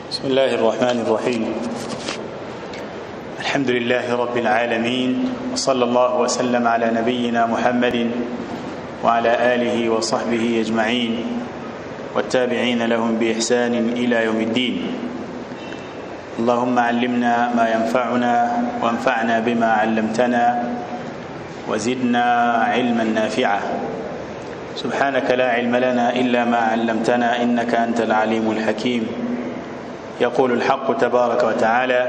بسم الله الرحمن الرحيم الحمد لله رب العالمين وصلى الله وسلم على نبينا محمد وعلى آله وصحبه أجمعين والتابعين لهم بإحسان إلى يوم الدين اللهم علمنا ما ينفعنا وانفعنا بما علمتنا وزدنا علما نافعا سبحانك لا علم لنا إلا ما علمتنا إنك أنت العليم الحكيم يقول الحق تبارك وتعالى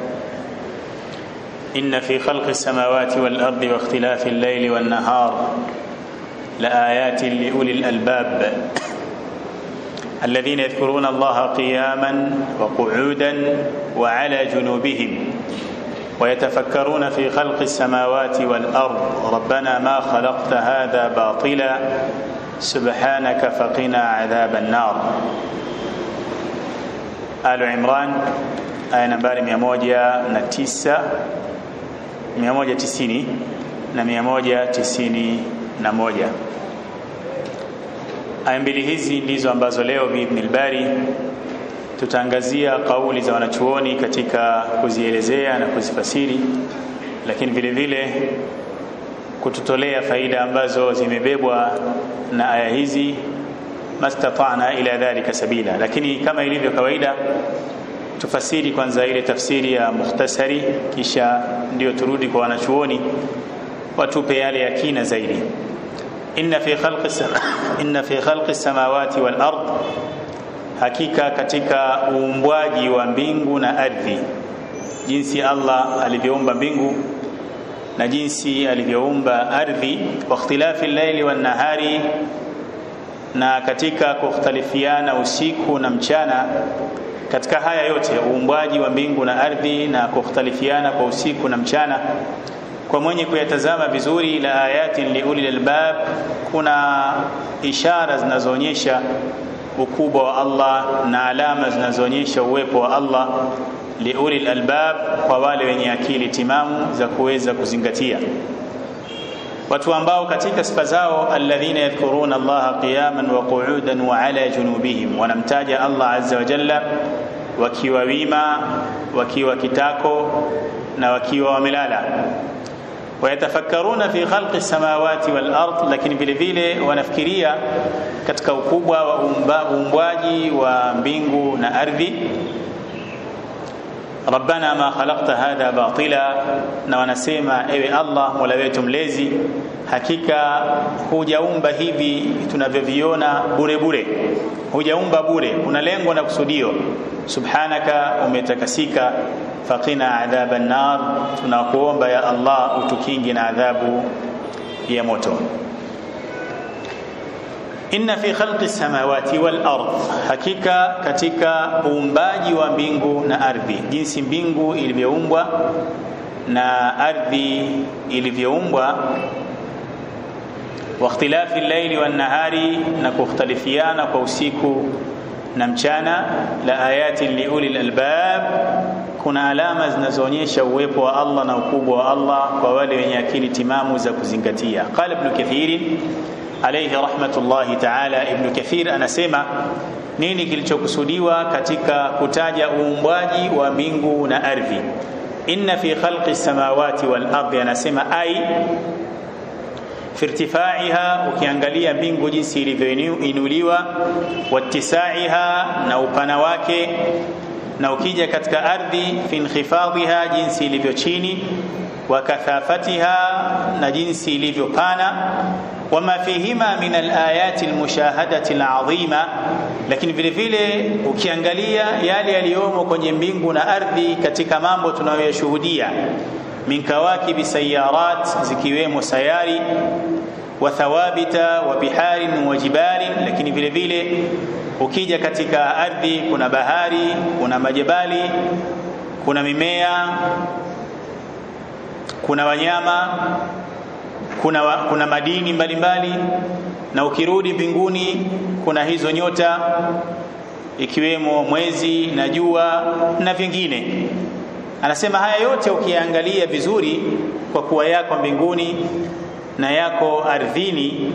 إن في خلق السماوات والأرض واختلاف الليل والنهار لآيات لأولي الألباب الذين يذكرون الله قياما وقعودا وعلى جنوبهم ويتفكرون في خلق السماوات والأرض ربنا ما خلقت هذا باطلا سبحانك فقنا عذاب النار آل عمران aya nambari 109 190 na 191 aya mbili hizi ndizo ambazo leo biidhnil bari tutaangazia kauli za wanachuoni katika kuzielezea na kuzifasiri lakini vile vile kututolea faida ambazo zimebebwa na aya hizi mastatana ila dhalika sabila lakini kama ilivyo kawaida tufasiri kwanza ile tafsiri ya mukhtasari kisha ndio turudi kwa wanachuoni watupe yale ya kina zaidi inna fi khalqi inna fi khalqi samawati wal ard hakika katika uumbwaji wa mbingu na ardhi jinsi Allah alivyoumba mbingu na jinsi alivyoumba ardhi wa ikhtilafi al-layli wan nahari na katika kukhtalifiana usiku na mchana katika haya yote uumbwaji wa mbingu na ardhi na kukhtalifiana kwa usiku na mchana kwa mwenye kuyatazama vizuri la ayatin liuli albab kuna ishara zinazoonyesha ukubwa wa Allah na alama zinazoonyesha uwepo wa Allah liuli albab kwa wale wenye akili timamu za kuweza kuzingatia watu ambao katika sifa zao alladhina yadhkuruna Allah qiyaman wa qu'udan wa ala junubihim wanamtaja Allah azza wa jalla wakiwa wima wakiwa kitako na wakiwa wamelala wayatafakkaruna fi khalqi samawati wal ard lakini vile vile wanafikiria katika ukubwa wa uumbwaji wa mbingu na ardhi rabbana ma khalaqta hadha batila na wanasema ewe Allah mola wetu mlezi hakika hujaumba hivi tunavyoviona bure bure hujaumba bure una lengo na kusudio subhanaka umetakasika faqina adhaban nar tunakuomba ya Allah utukingi na adhabu ya moto inna fi khalqi samawati wal ard hakika katika uumbaji wa mbingu na ardhi jinsi mbingu ilivyoumbwa na ardhi ilivyoumbwa wa ikhtilafi al-layli wan nahari na kukhtalifiana kwa usiku na mchana la ayati liuli albab kuna alama zinazoonyesha uwepo wa Allah na ukubwa wa Allah kwa wale wenye akili timamu za kuzingatia qala ibn kathir alayhi rahmatullahi ta'ala ibn kathir anasema nini kilichokusudiwa katika kutaja uumbwaji wa mbingu na ardhi inna fi khalqi samawati wal ardi anasema ai fi irtifaiha ukiangalia mbingu jinsi ilivyoinuliwa wattisaiha na upana wake na ukija katika ardhi fi inkhifadhiha jinsi ilivyo chini wa kathafatiha na jinsi ilivyopana wama fihima min alayati almushahadati alazima lakini vile vile ukiangalia yale yaliyomo kwenye mbingu na ardhi katika mambo tunayoyashuhudia min kawakibi sayarat zikiwemo sayari wa thawabita wa biharin wa jibalin lakini vile vile ukija katika ardhi kuna bahari kuna majabali kuna mimea kuna wanyama kuna, wa, kuna madini mbalimbali mbali, na ukirudi mbinguni kuna hizo nyota ikiwemo mwezi na jua na vingine anasema haya yote ukiangalia vizuri kwa kuwa yako mbinguni na yako ardhini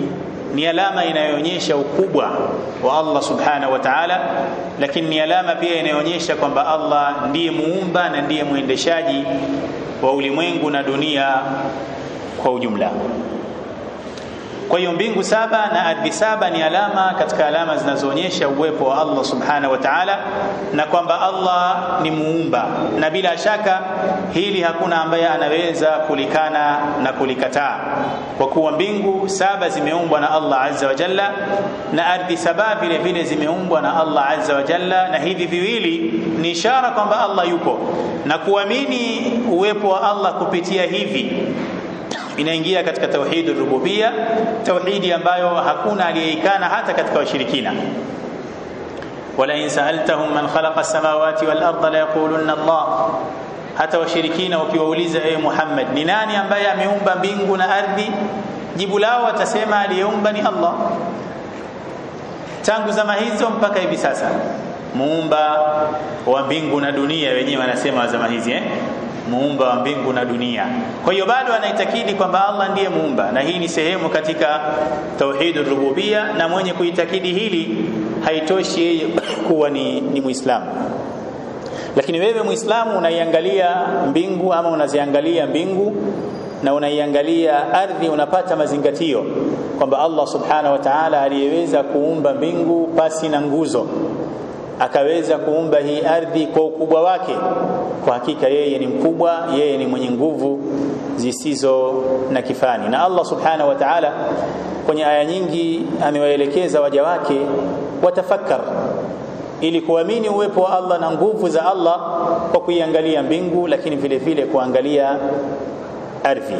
ni alama inayoonyesha ukubwa wa Allah subhanahu wa ta'ala lakini ni alama pia inayoonyesha kwamba Allah ndiye muumba na ndiye mwendeshaji wa ulimwengu na dunia kwa ujumla kwa hiyo mbingu saba na ardhi saba ni alama katika alama zinazoonyesha uwepo wa Allah subhanahu wa ta'ala na kwamba Allah ni muumba na bila shaka hili hakuna ambaye anaweza kulikana na kulikataa kwa kuwa mbingu saba zimeumbwa na Allah azza wa jalla na ardhi saba vile vile zimeumbwa na Allah azza wa jalla na hivi viwili ni ishara kwamba Allah yupo na kuamini uwepo wa Allah kupitia hivi inaingia katika tauhid rububia tauhidi ambayo hakuna aliyeikana hata katika washirikina wala in sa'altahum man khalaqa as-samawati wal arda la yaqulunna Allah hata washirikina ukiwauliza ewe Muhammad ni nani ambaye ameumba mbingu na ardhi jibu lao watasema aliyeumba ni Allah tangu zama hizo mpaka hivi sasa muumba wa mbingu na dunia wenyewe wanasema zama hizi eh muumba wa mbingu na dunia. Kwa hiyo bado anaitakidi kwamba Allah ndiye muumba, na hii ni sehemu katika tauhidur rububia, na mwenye kuitakidi hili haitoshi yeye kuwa ni, ni Muislamu. Lakini wewe Muislamu unaiangalia mbingu ama unaziangalia mbingu na unaiangalia ardhi, unapata mazingatio kwamba Allah subhanahu wa ta'ala aliyeweza kuumba mbingu pasi na nguzo akaweza kuumba hii ardhi kwa ukubwa wake kwa hakika yeye ni mkubwa yeye ni mwenye nguvu zisizo na kifani na Allah subhanahu wa ta'ala kwenye aya nyingi amewaelekeza waja wake watafakkar ili kuamini uwepo wa Allah na nguvu za Allah kwa kuiangalia mbingu lakini vile vile kuangalia ardhi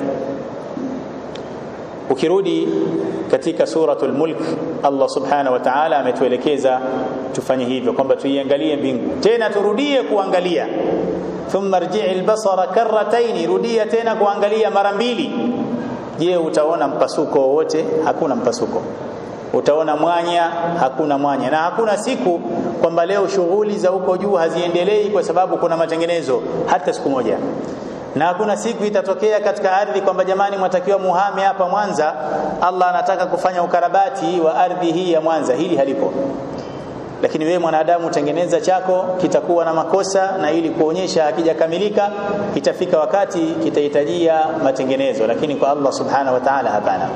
ukirudi katika suratul mulk Allah subhanahu wa ta'ala ametuelekeza tufanye hivyo kwamba tuiangalie mbingu tena turudie kuangalia thumma rji'i albasara karratayn rudia tena kuangalia mara mbili je utaona mpasuko wowote hakuna mpasuko utaona mwanya hakuna mwanya na hakuna siku kwamba leo shughuli za huko juu haziendelei kwa sababu kuna matengenezo hata siku moja na hakuna siku itatokea katika ardhi kwamba jamani mwatakiwa muhame hapa Mwanza Allah anataka kufanya ukarabati wa ardhi hii ya Mwanza hili halipo lakini wewe mwanadamu tengeneza chako kitakuwa na makosa na ili kuonyesha hakijakamilika itafika wakati kitahitajia matengenezo lakini kwa Allah subhanahu wa ta'ala hapana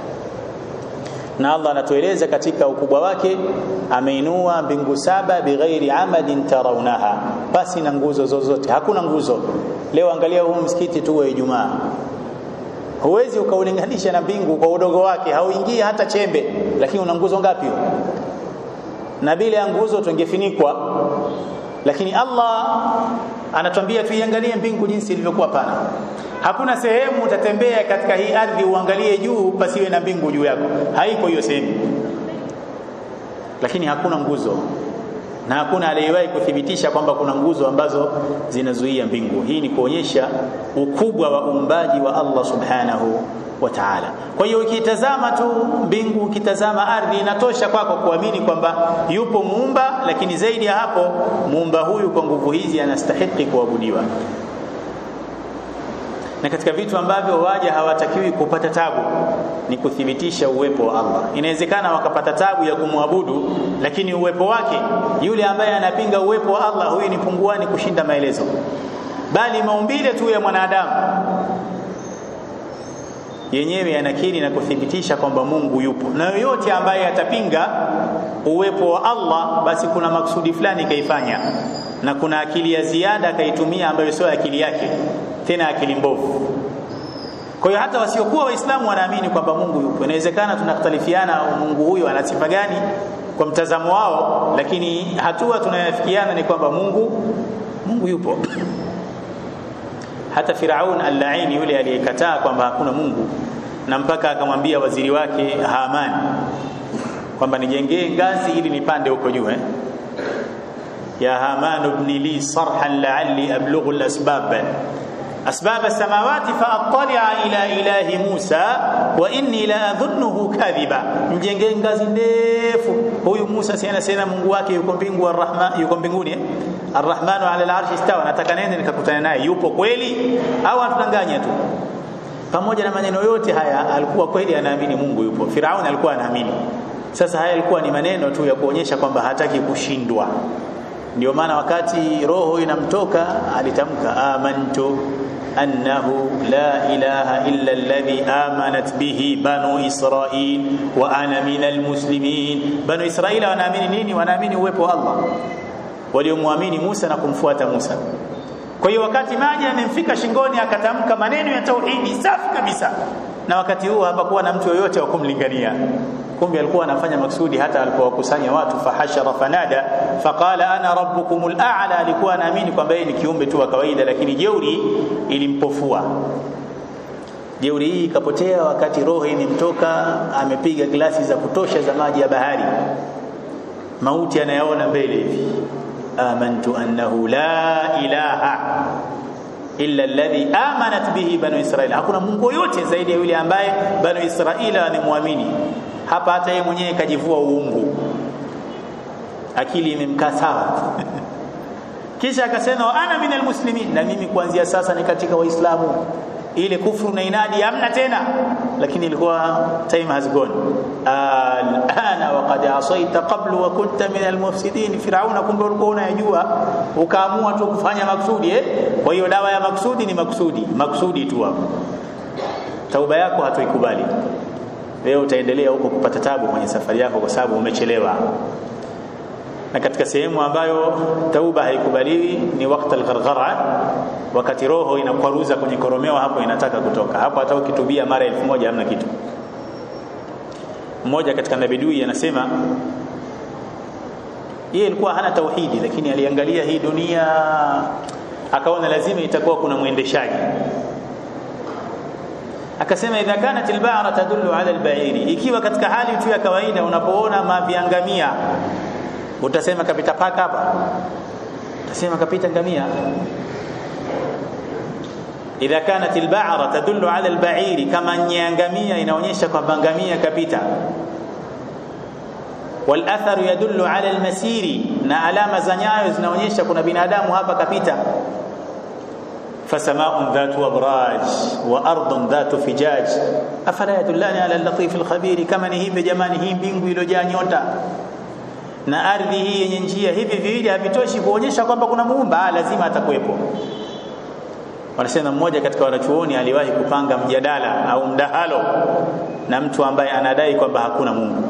na Allah anatueleza katika ukubwa wake ameinua mbingu saba bighairi amadin tarawnaha basi na nguzo zozote hakuna nguzo leo angalia huu msikiti tu wa Ijumaa huwezi ukaulinganisha na mbingu kwa udogo wake hauingii hata chembe lakini una nguzo ngapi na bila ya nguzo tungefinikwa lakini Allah anatuambia tuiangalie mbingu jinsi ilivyokuwa pana hakuna sehemu utatembea katika hii ardhi uangalie juu pasiwe na mbingu juu yako haiko hiyo sehemu lakini hakuna nguzo na hakuna aliyewahi kuthibitisha kwamba kuna nguzo ambazo zinazuia mbingu hii ni kuonyesha ukubwa wa uumbaji wa Allah subhanahu wa ta'ala kwa hiyo ukitazama tu mbingu ukitazama ardhi inatosha kwako kuamini kwamba yupo muumba lakini zaidi ya hapo muumba huyu kwa nguvu hizi anastahili kuabudiwa na katika vitu ambavyo waja hawatakiwi kupata tabu ni kuthibitisha uwepo wa Allah. Inawezekana wakapata tabu ya kumwabudu, lakini uwepo wake, yule ambaye anapinga uwepo wa Allah, huyu ni punguani kushinda maelezo, bali maumbile tu ya mwanadamu yenyewe yanakiri na kuthibitisha kwamba Mungu yupo, na yoyote ambaye atapinga uwepo wa Allah, basi kuna maksudi fulani kaifanya na kuna akili ya ziada akaitumia ambayo sio akili yake tena akili mbovu. Kwa hiyo hata wasiokuwa Waislamu wanaamini kwamba Mungu yupo. Inawezekana tunakhtalifiana Mungu huyo ana sifa gani kwa mtazamo wao, lakini hatua tunayofikiana ni kwamba Mungu Mungu yupo. Hata Firaun al-Laini yule aliyekataa kwamba hakuna Mungu na mpaka akamwambia waziri wake Haman kwamba nijengee ngazi ili nipande huko juu eh? ya Haman ibn li sarhan la'alli ablughu al-asbab أسباب السماوات فأطلع إلى إله موسى وإني لا أظنه كاذبا mjengee ngazi ndefu huyu Musa si anasema Mungu wake yuko mbingu arrahman yuko mbinguni arrahmanu ala al-arshi istawa nataka nende nikakutana naye yupo kweli au atudanganya tu pamoja na maneno yote haya alikuwa kweli anaamini Mungu yupo Firauni alikuwa anaamini sasa haya yalikuwa ni maneno tu ya kuonyesha kwamba hataki kushindwa ndio maana wakati roho inamtoka alitamka amantu annahu la ilaha illa alladhi amanat bihi banu israil wa ana minal muslimin banu israila wanaamini nini wanaamini uwepo wa Allah waliomwamini Musa na kumfuata Musa kwa hiyo wakati maji yamemfika shingoni akatamka maneno ya tauhidi safi kabisa na wakati huo hapakuwa na mtu yoyote wa kumlingania kumbe alikuwa anafanya maksudi hata alipowakusanya watu fahashara fanada faqala ana rabbukumul a'la alikuwa anaamini kwamba yeye ni kiumbe tu wa kawaida lakini jeuri ilimpofua jeuri hii ikapotea wakati roho imemtoka amepiga glasi za kutosha za maji ya bahari mauti anayaona mbele hivi amantu annahu la ilaha illa alladhi amanat bihi banu israila hakuna mungu yote zaidi ya yule ambaye banu israila wamemwamini hapa hata yeye mwenyewe kajivua uungu akili imemkaa sawa kisha akasema ana minal muslimin na mimi kuanzia sasa ni katika waislamu ile kufru na inadi hamna tena lakini ilikuwa time has gone alana waqad asaita qablu wa kunta min almufsidin firauna kumbe ulikuwa unayajua ukaamua tu kufanya maksudi eh kwa hiyo dawa ya maksudi ni maksudi maksudi tu hapo tauba yako hatuikubali wewe utaendelea huko kupata tabu kwenye safari yako kwa sababu umechelewa na katika sehemu ambayo tauba haikubaliwi ni wakati algharghara wakati roho inakwaruza kwenye koromeo hapo inataka kutoka hapo hata ukitubia mara elfu moja hamna kitu mmoja katika nabidui anasema yeye alikuwa hana tauhidi lakini aliangalia hii dunia akaona lazima itakuwa kuna mwendeshaji akasema idha kanat alba'ra tadullu ala alba'iri ikiwa katika hali tu ya kawaida unapoona maviangamia utasema kapita paka hapa utasema kapita ngamia idha kanat alba'ra tadullu ala alba'iri kama nyangamia inaonyesha kwamba ngamia kapita والاثر يدل على المسير na alama za nyayo zinaonyesha kuna binadamu hapa kapita فسماء ذات أبراج وأرض ذات فجاج أفلا يدلان على اللطيف الخبير كما نهيب jamani hii mbingu iliyojaa nyota na ardhi hii yenye njia hivi viwili havitoshi kuonyesha kwamba kuna muumba lazima atakuwepo wanasema mmoja katika wanachuoni aliwahi kupanga mjadala au mdahalo na mtu ambaye anadai kwamba hakuna Mungu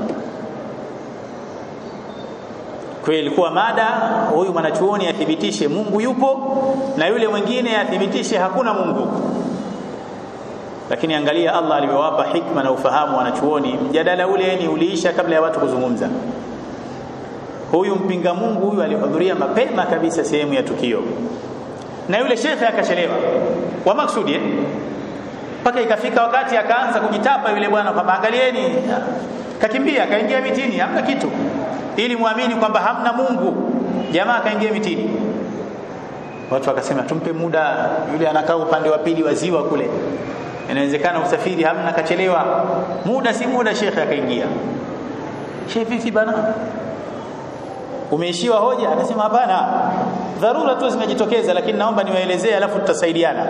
kwa ilikuwa mada huyu mwanachuoni athibitishe Mungu yupo na yule mwingine athibitishe hakuna Mungu lakini angalia Allah alivyowapa hikma na ufahamu wanachuoni mjadala ule ni uliisha kabla ya watu kuzungumza huyu mpinga Mungu huyu alihudhuria mapema kabisa sehemu ya tukio na yule shekhe akachelewa kwa maksudi mpaka ikafika wakati akaanza kujitapa yule bwana kwamba angalieni kakimbia kaingia mitini hamna kitu ili muamini kwamba hamna Mungu jamaa akaingia mitini watu wakasema tumpe muda yule anakaa upande wa pili wa ziwa kule inawezekana usafiri hamna kachelewa muda si muda shekhe akaingia shekhe vipi bana umeishiwa hoja akasema hapana dharura tu zimejitokeza lakini naomba niwaelezee alafu tutasaidiana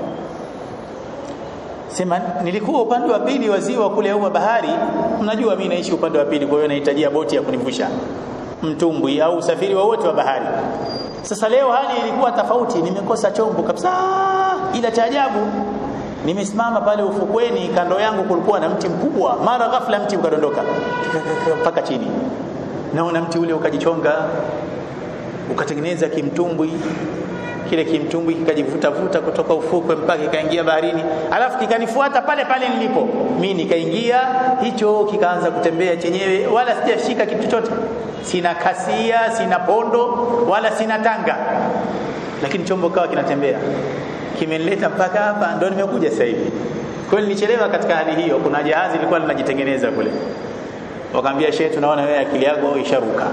sema nilikuwa upande wa pili wa ziwa kule au bahari mnajua mimi naishi upande wa pili kwa hiyo nahitajia boti ya kunivusha mtumbwi au usafiri wowote wa, wa bahari sasa leo hali ilikuwa tofauti nimekosa chombo kabisa ila cha ajabu nimesimama pale ufukweni kando yangu kulikuwa na mti mkubwa mara ghafla mti ukadondoka mpaka chini naona mti ule ukajichonga ukatengeneza kimtumbwi kile kimtumbwi kikajivuta vuta kutoka ufukwe mpaka kikaingia baharini alafu kikanifuata pale pale nilipo mimi nikaingia hicho kikaanza kutembea chenyewe wala sijashika kitu chochote sina kasia sina pondo wala sina tanga lakini chombo kawa kinatembea kimenileta mpaka hapa ndo nimekuja sasa hivi kwa hiyo nilichelewa katika hali hiyo kuna jahazi lilikuwa linajitengeneza kule wakaambia shehe tunaona wewe akili yako isharuka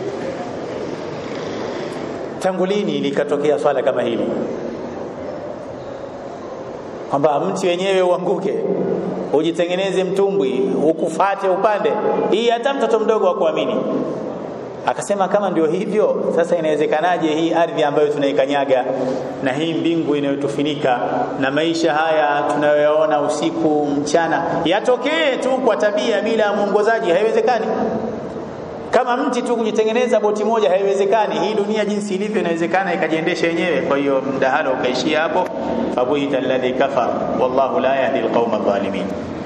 tangu lini likatokea swala kama hili kwamba mti wenyewe uanguke ujitengeneze mtumbwi ukufate upande hii hata mtoto mdogo wa kuamini akasema kama ndio hivyo sasa inawezekanaje hii ardhi ambayo tunaikanyaga na hii mbingu inayotufinika na maisha haya tunayoyaona usiku mchana yatokee tu kwa tabia bila ya mwongozaji haiwezekani kama mti tu kujitengeneza boti moja haiwezekani hii dunia jinsi ilivyo inawezekana ikajiendesha yenyewe kwa hiyo mdahalo ukaishia hapo fabuhita alladhi kafar wallahu la yahdi alqauma adh-dhalimin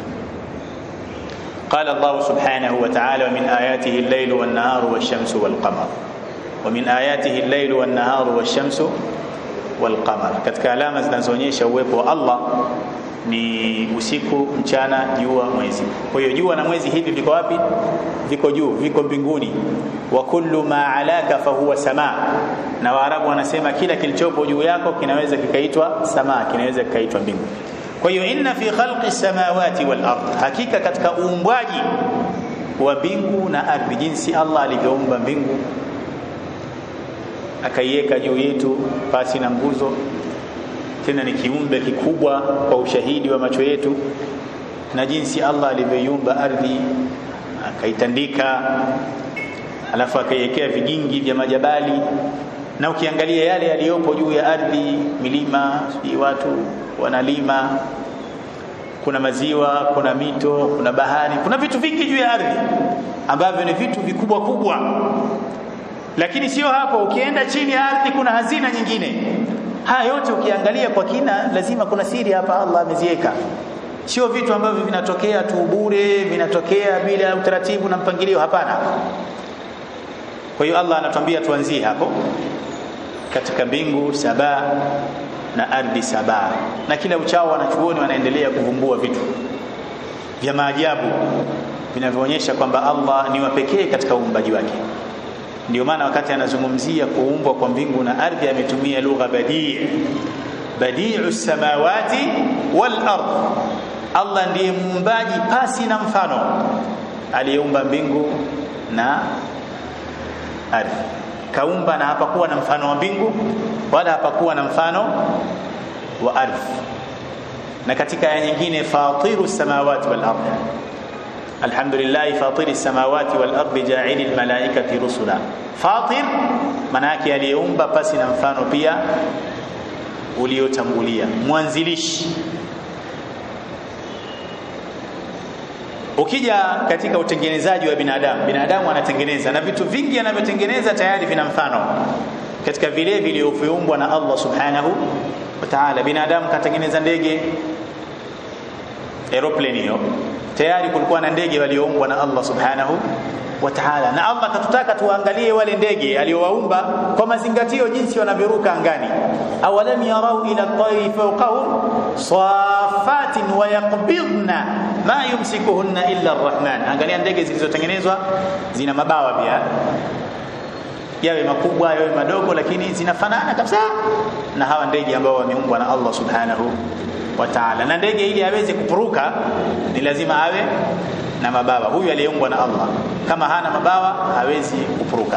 قال الله سبحانه وتعالى ومن آياته الليل والنهار والشمس والقمر ومن آياته الليل والنهار والشمس والقمر katika alama zinazoonyesha uwepo wa Allah ni usiku mchana jua mwezi kwa hiyo jua na mwezi hivi viko wapi viko juu viko mbinguni wa kullu ma alaka fahuwa sama na waarabu wanasema kila kilichopo juu yako kinaweza kikaitwa sama kinaweza kikaitwa mbingu kwa hiyo inna fi khalqi samawati wal ard hakika katika uumbwaji wa mbingu na ardhi jinsi Allah alivyoumba mbingu akaiweka juu yetu pasi na nguzo tena ni kiumbe kikubwa kwa ushahidi wa macho yetu na jinsi Allah alivyoiumba ardhi akaitandika alafu akaiwekea vigingi vya majabali na ukiangalia yale yaliyopo juu ya ardhi milima si watu wanalima kuna maziwa kuna mito kuna bahari kuna vitu vingi juu ya ardhi ambavyo ni vitu vikubwa kubwa lakini sio hapo ukienda chini ya ardhi kuna hazina nyingine haya yote ukiangalia kwa kina lazima kuna siri hapa Allah ameziweka sio vitu ambavyo vinatokea tu bure vinatokea bila utaratibu na mpangilio hapana kwa hiyo Allah anatuambia tuanzie hapo katika mbingu saba na ardhi saba na kila uchao wanachuoni wanaendelea kuvumbua vitu vya maajabu vinavyoonyesha kwamba Allah ni wa pekee katika uumbaji wake ndio maana wakati anazungumzia kuumbwa kwa mbingu na ardhi ametumia lugha badii badiu samawati wal ard Allah ndiye muumbaji pasi na mfano aliyeumba mbingu na ardhi kaumba na hapakuwa na mfano wa mbingu wala hapakuwa na mfano wa ardhi na katika aya nyingine fatiru samawati wal ardh alhamdulillah fatiri samawati wal ardh ja'ilil malaikati rusula fatir maana yake aliyeumba pasi na mfano pia uliotangulia mwanzilishi ukija katika utengenezaji wa binadamu binadamu anatengeneza na vitu vingi anavyotengeneza tayari vina mfano katika vile vilivyoumbwa na Allah subhanahu wa ta'ala binadamu katengeneza ndege aeroplane hiyo tayari kulikuwa na ndege walioumbwa na Allah subhanahu wa ta'ala na Allah katutaka tuangalie wale ndege aliowaumba kwa mazingatio jinsi wanavyoruka angani awalam yarau ila at-tayri fawqahum safatin wa yaqbidna ma yumsikuhunna illa ar-rahman angalia ndege zilizotengenezwa zina mabawa pia yawe makubwa yawe madogo lakini zinafanana kabisa na hawa ndege ambao wameumbwa na Allah subhanahu wa ta'ala na ndege ili aweze kupuruka ni lazima awe na mabawa huyu aliyeumbwa na Allah kama hana mabawa hawezi kupuruka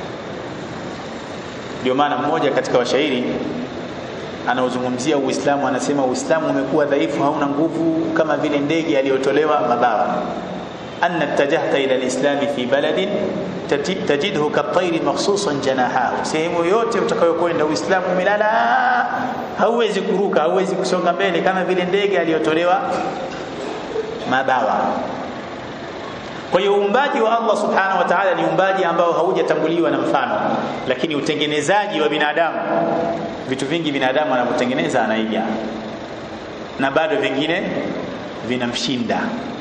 ndio maana mmoja katika washairi anaozungumzia Uislamu anasema Uislamu umekuwa dhaifu hauna nguvu kama vile ndege aliyotolewa mabawa anna tajahta ila alislami fi baladin tajidhu katayri makhsusan janahahu sehemu yote utakayokwenda Uislamu umelala hauwezi kuruka hauwezi kusonga mbele kama vile ndege aliyotolewa mabawa kwa hiyo uumbaji wa Allah subhanahu wa ta'ala ni uumbaji ambao haujatanguliwa na mfano lakini utengenezaji wa binadamu vitu vingi binadamu anavyotengeneza anaiga na bado vingine vinamshinda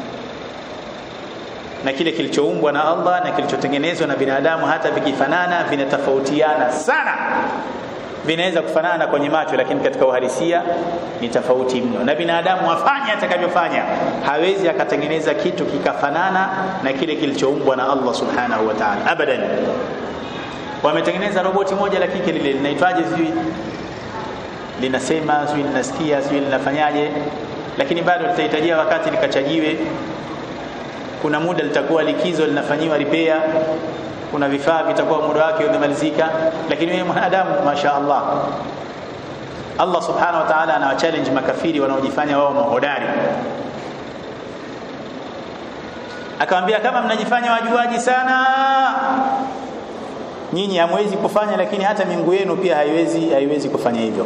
na kile kilichoumbwa na Allah na kilichotengenezwa na binadamu hata vikifanana vinatofautiana sana vinaweza kufanana kwenye macho lakini katika uhalisia ni tofauti mno na binadamu afanye atakavyofanya hawezi akatengeneza kitu kikafanana na kile kilichoumbwa na Allah subhanahu wa ta'ala abadan wametengeneza roboti moja la kike lile linaitwaje sijui linasema sijui linasikia sijui linafanyaje lakini bado litahitajia wakati likachajiwe kuna muda litakuwa likizo linafanyiwa repair kuna vifaa vitakuwa muda wake umemalizika lakini wewe mwanadamu masha Allah Allah subhanahu wa ta'ala anawa challenge makafiri wanaojifanya wao mahodari akamwambia kama mnajifanya wajuaji sana nyinyi hamwezi kufanya lakini hata miungu yenu pia haiwezi haiwezi kufanya hivyo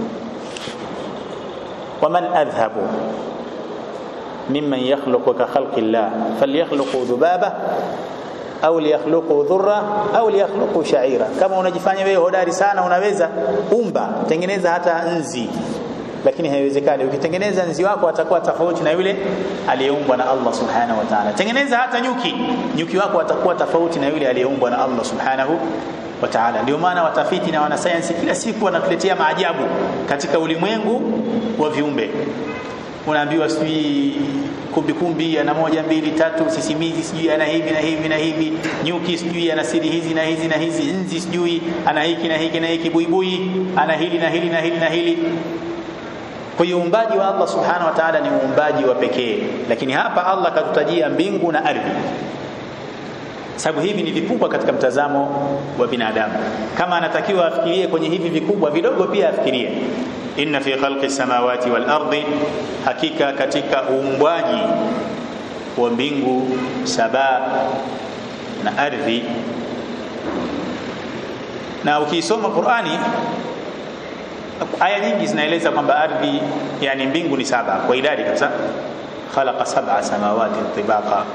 waman adhhabu mimman yakhluqu ka khalqi llah falyakhluqu dhubaba au liyakhluqu dhurra au liyakhluqu sha'ira kama unajifanya wewe hodari sana unaweza umba tengeneza hata nzi lakini haiwezekani ukitengeneza nzi wako atakuwa tofauti na yule aliyeumbwa na Allah subhanahu wa ta'ala tengeneza hata nyuki nyuki wako atakuwa tofauti na yule aliyeumbwa na Allah subhanahu wa ta'ala ndio maana watafiti na wanasayansi kila siku wanatuletea maajabu katika ulimwengu wa viumbe unaambiwa sijui kumbi kumbi ana moja mbili tatu sisimizi sijui ana hivi na hivi na hivi nyuki sijui ana siri hizi na hizi na hizi nzi sijui ana hiki na hiki na hiki buibui ana hili na hili na hili na hili kwa hiyo uumbaji wa Allah subhanahu wa ta'ala ni uumbaji wa pekee lakini hapa Allah katutajia mbingu na ardhi sababu hivi ni vikubwa katika mtazamo wa binadamu kama anatakiwa afikirie kwenye hivi vikubwa vidogo pia afikirie inna fi khalqi samawati wal ardi hakika katika uumbwaji wa mbingu saba na ardhi na ukisoma Qur'ani aya nyingi zinaeleza kwamba ardhi yani mbingu ni saba kwa idadi kabisa khalaqa sab'a samawati tibaqa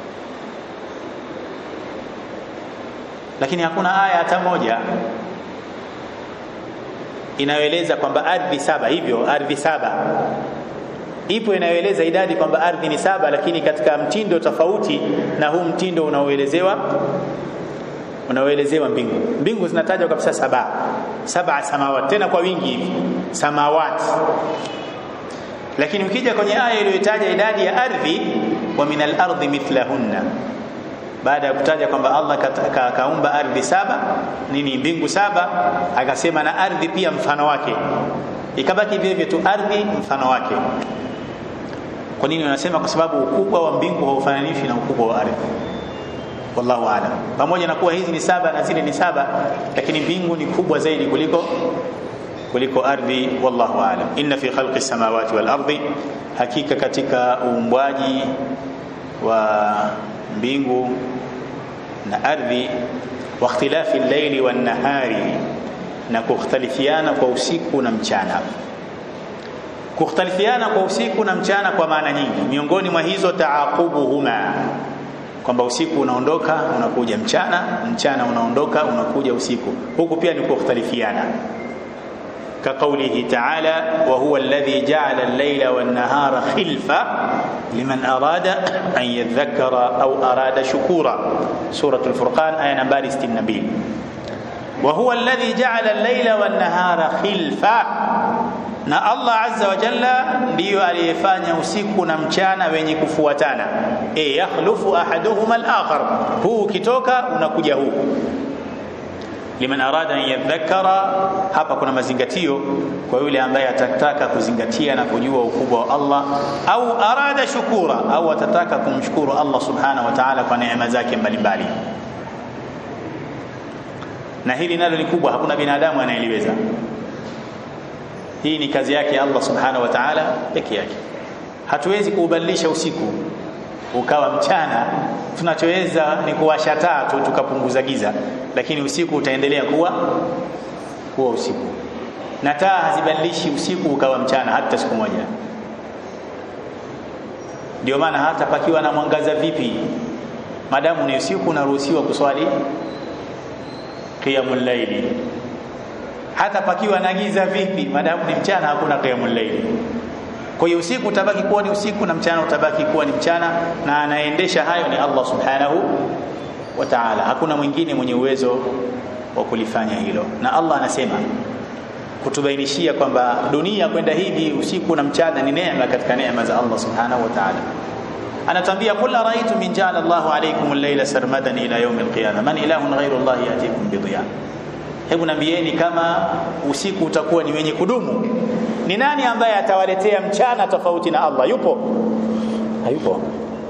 lakini hakuna aya hata moja inayoeleza kwamba ardhi saba hivyo ardhi saba ipo inayoeleza idadi kwamba ardhi ni saba lakini katika mtindo tofauti na huu mtindo unaoelezewa unaoelezewa mbingu mbingu zinatajwa kabisa saba saba samawati tena kwa wingi hivi samawati lakini ukija kwenye aya iliyotaja idadi ya ardhi wa min al-ardi mithlahunna baada ya kutaja kwamba Allah kaumba ka, ka ardhi saba nini mbingu saba akasema na ardhi pia mfano wake ikabaki vile vile tu ardhi mfano wake kwa nini wanasema kwa sababu ukubwa wa mbingu haufananishi na ukubwa wa ardhi wallahu aalam pamoja na kuwa hizi ni saba na zile ni saba lakini mbingu ni kubwa zaidi kuliko kuliko ardhi wallahu aalam inna fi khalqi samawati wal ardi hakika katika uumbwaji wa mbingu na ardhi wa ikhtilafi al-layli wan nahari na kukhtalifiana kwa usiku na mchana kukhtalifiana kwa usiku na mchana kwa maana nyingi miongoni mwa hizo taaqubuhuma kwamba usiku unaondoka unakuja mchana mchana unaondoka unakuja usiku huku pia ni kukhtalifiana كقوله تعالى وهو الذي جعل الليل والنهار خلفة لمن أراد أن يذكر أو أراد شكورا سورة الفرقان آية نمبر 62 وهو الذي جعل الليل والنهار خلفة na Allah azza wa jalla ndiyo aliyefanya usiku na mchana wenye kufuatana e yakhlufu ahaduhuma al-akhar huu ukitoka unakuja huu liman arada an yadhakkara hapa kuna mazingatio kwa yule ambaye atataka kuzingatia na kujua ukubwa wa Allah au arada shukura au atataka kumshukuru Allah subhanahu wa ta'ala kwa neema zake mbalimbali na hili nalo ni kubwa hakuna binadamu anayeliweza hii ni kazi yake Allah subhanahu wa ta'ala peke yake hatuwezi kuubadilisha usiku ukawa mchana tunachoweza ni kuwasha taa tu tukapunguza giza lakini usiku utaendelea kuwa kuwa usiku na taa hazibadilishi usiku ukawa mchana hata siku moja ndio maana hata pakiwa na mwangaza vipi madamu ni usiku unaruhusiwa kuswali qiyamul layli hata pakiwa na giza vipi madamu ni mchana hakuna qiyamul layli kwa hiyo usiku utabaki kuwa ni usiku na mchana utabaki kuwa ni mchana na anaendesha hayo ni Allah subhanahu wa ta'ala hakuna mwingine mwenye uwezo wa kulifanya hilo na Allah anasema kutubainishia kwamba dunia kwenda hivi usiku na mchana ni neema katika neema za Allah subhanahu wa ta'ala anatambia qul araitu min ja'ala Allahu alaykum al-layla sarmadan ila yawm al-qiyamah man ilahun ghayru Allah yatikum bi dhiya hebu nambieni kama usiku utakuwa ni wenye kudumu ni nani ambaye atawaletea mchana tofauti na Allah yupo hayupo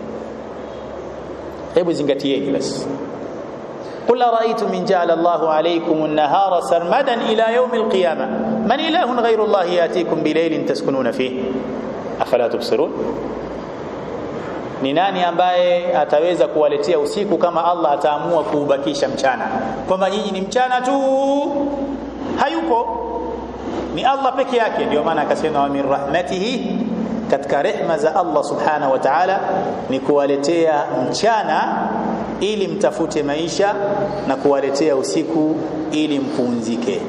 hebu zingatieni basi قل أرأيتم من جعل الله عليكم النهار سرمدا إلى يوم القيامة من إله غير الله يأتيكم بليل تسكنون فيه أفلا تبصرون ni nani ambaye ataweza kuwaletea usiku kama Allah ataamua kuubakisha mchana kwamba nyinyi ni mchana tu hayupo ni Allah peke yake ndio maana akasema wa min rahmatihi katika rehma za Allah subhanahu wa ta'ala ni kuwaletea mchana ili mtafute maisha na kuwaletea usiku ili mpumzike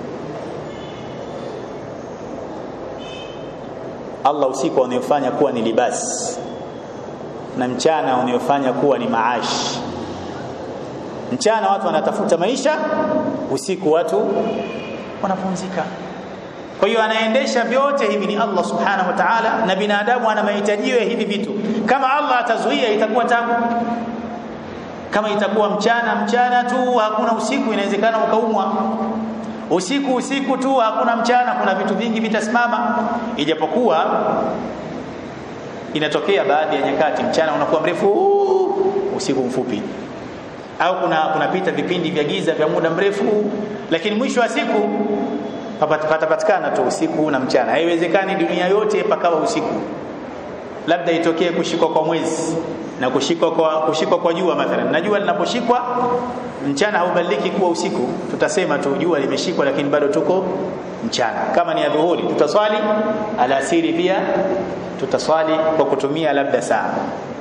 Allah usiku unayofanya kuwa ni libasi na mchana unayofanya kuwa ni maashi mchana watu wanatafuta maisha usiku watu wanapumzika kwa hiyo anaendesha vyote hivi ni Allah subhanahu wa ta'ala na binadamu ana mahitaji ya hivi vitu kama Allah atazuia itakuwa tabu kama itakuwa mchana mchana tu hakuna usiku inawezekana ukaumwa usiku usiku tu hakuna mchana kuna vitu vingi vitasimama ijapokuwa inatokea baadhi ya nyakati mchana unakuwa mrefu usiku mfupi au kuna kunapita vipindi vya giza vya muda mrefu lakini mwisho wa siku patapatikana tu usiku na mchana haiwezekani dunia yote pakawa usiku labda itokee kushikwa kwa mwezi na kushikwa kwa kushikwa kwa jua mathalan na jua linaposhikwa mchana haubadiliki kuwa usiku tutasema tu jua limeshikwa lakini bado tuko mchana kama ni adhuhuri tutaswali alasiri pia tutaswali kwa kutumia labda saa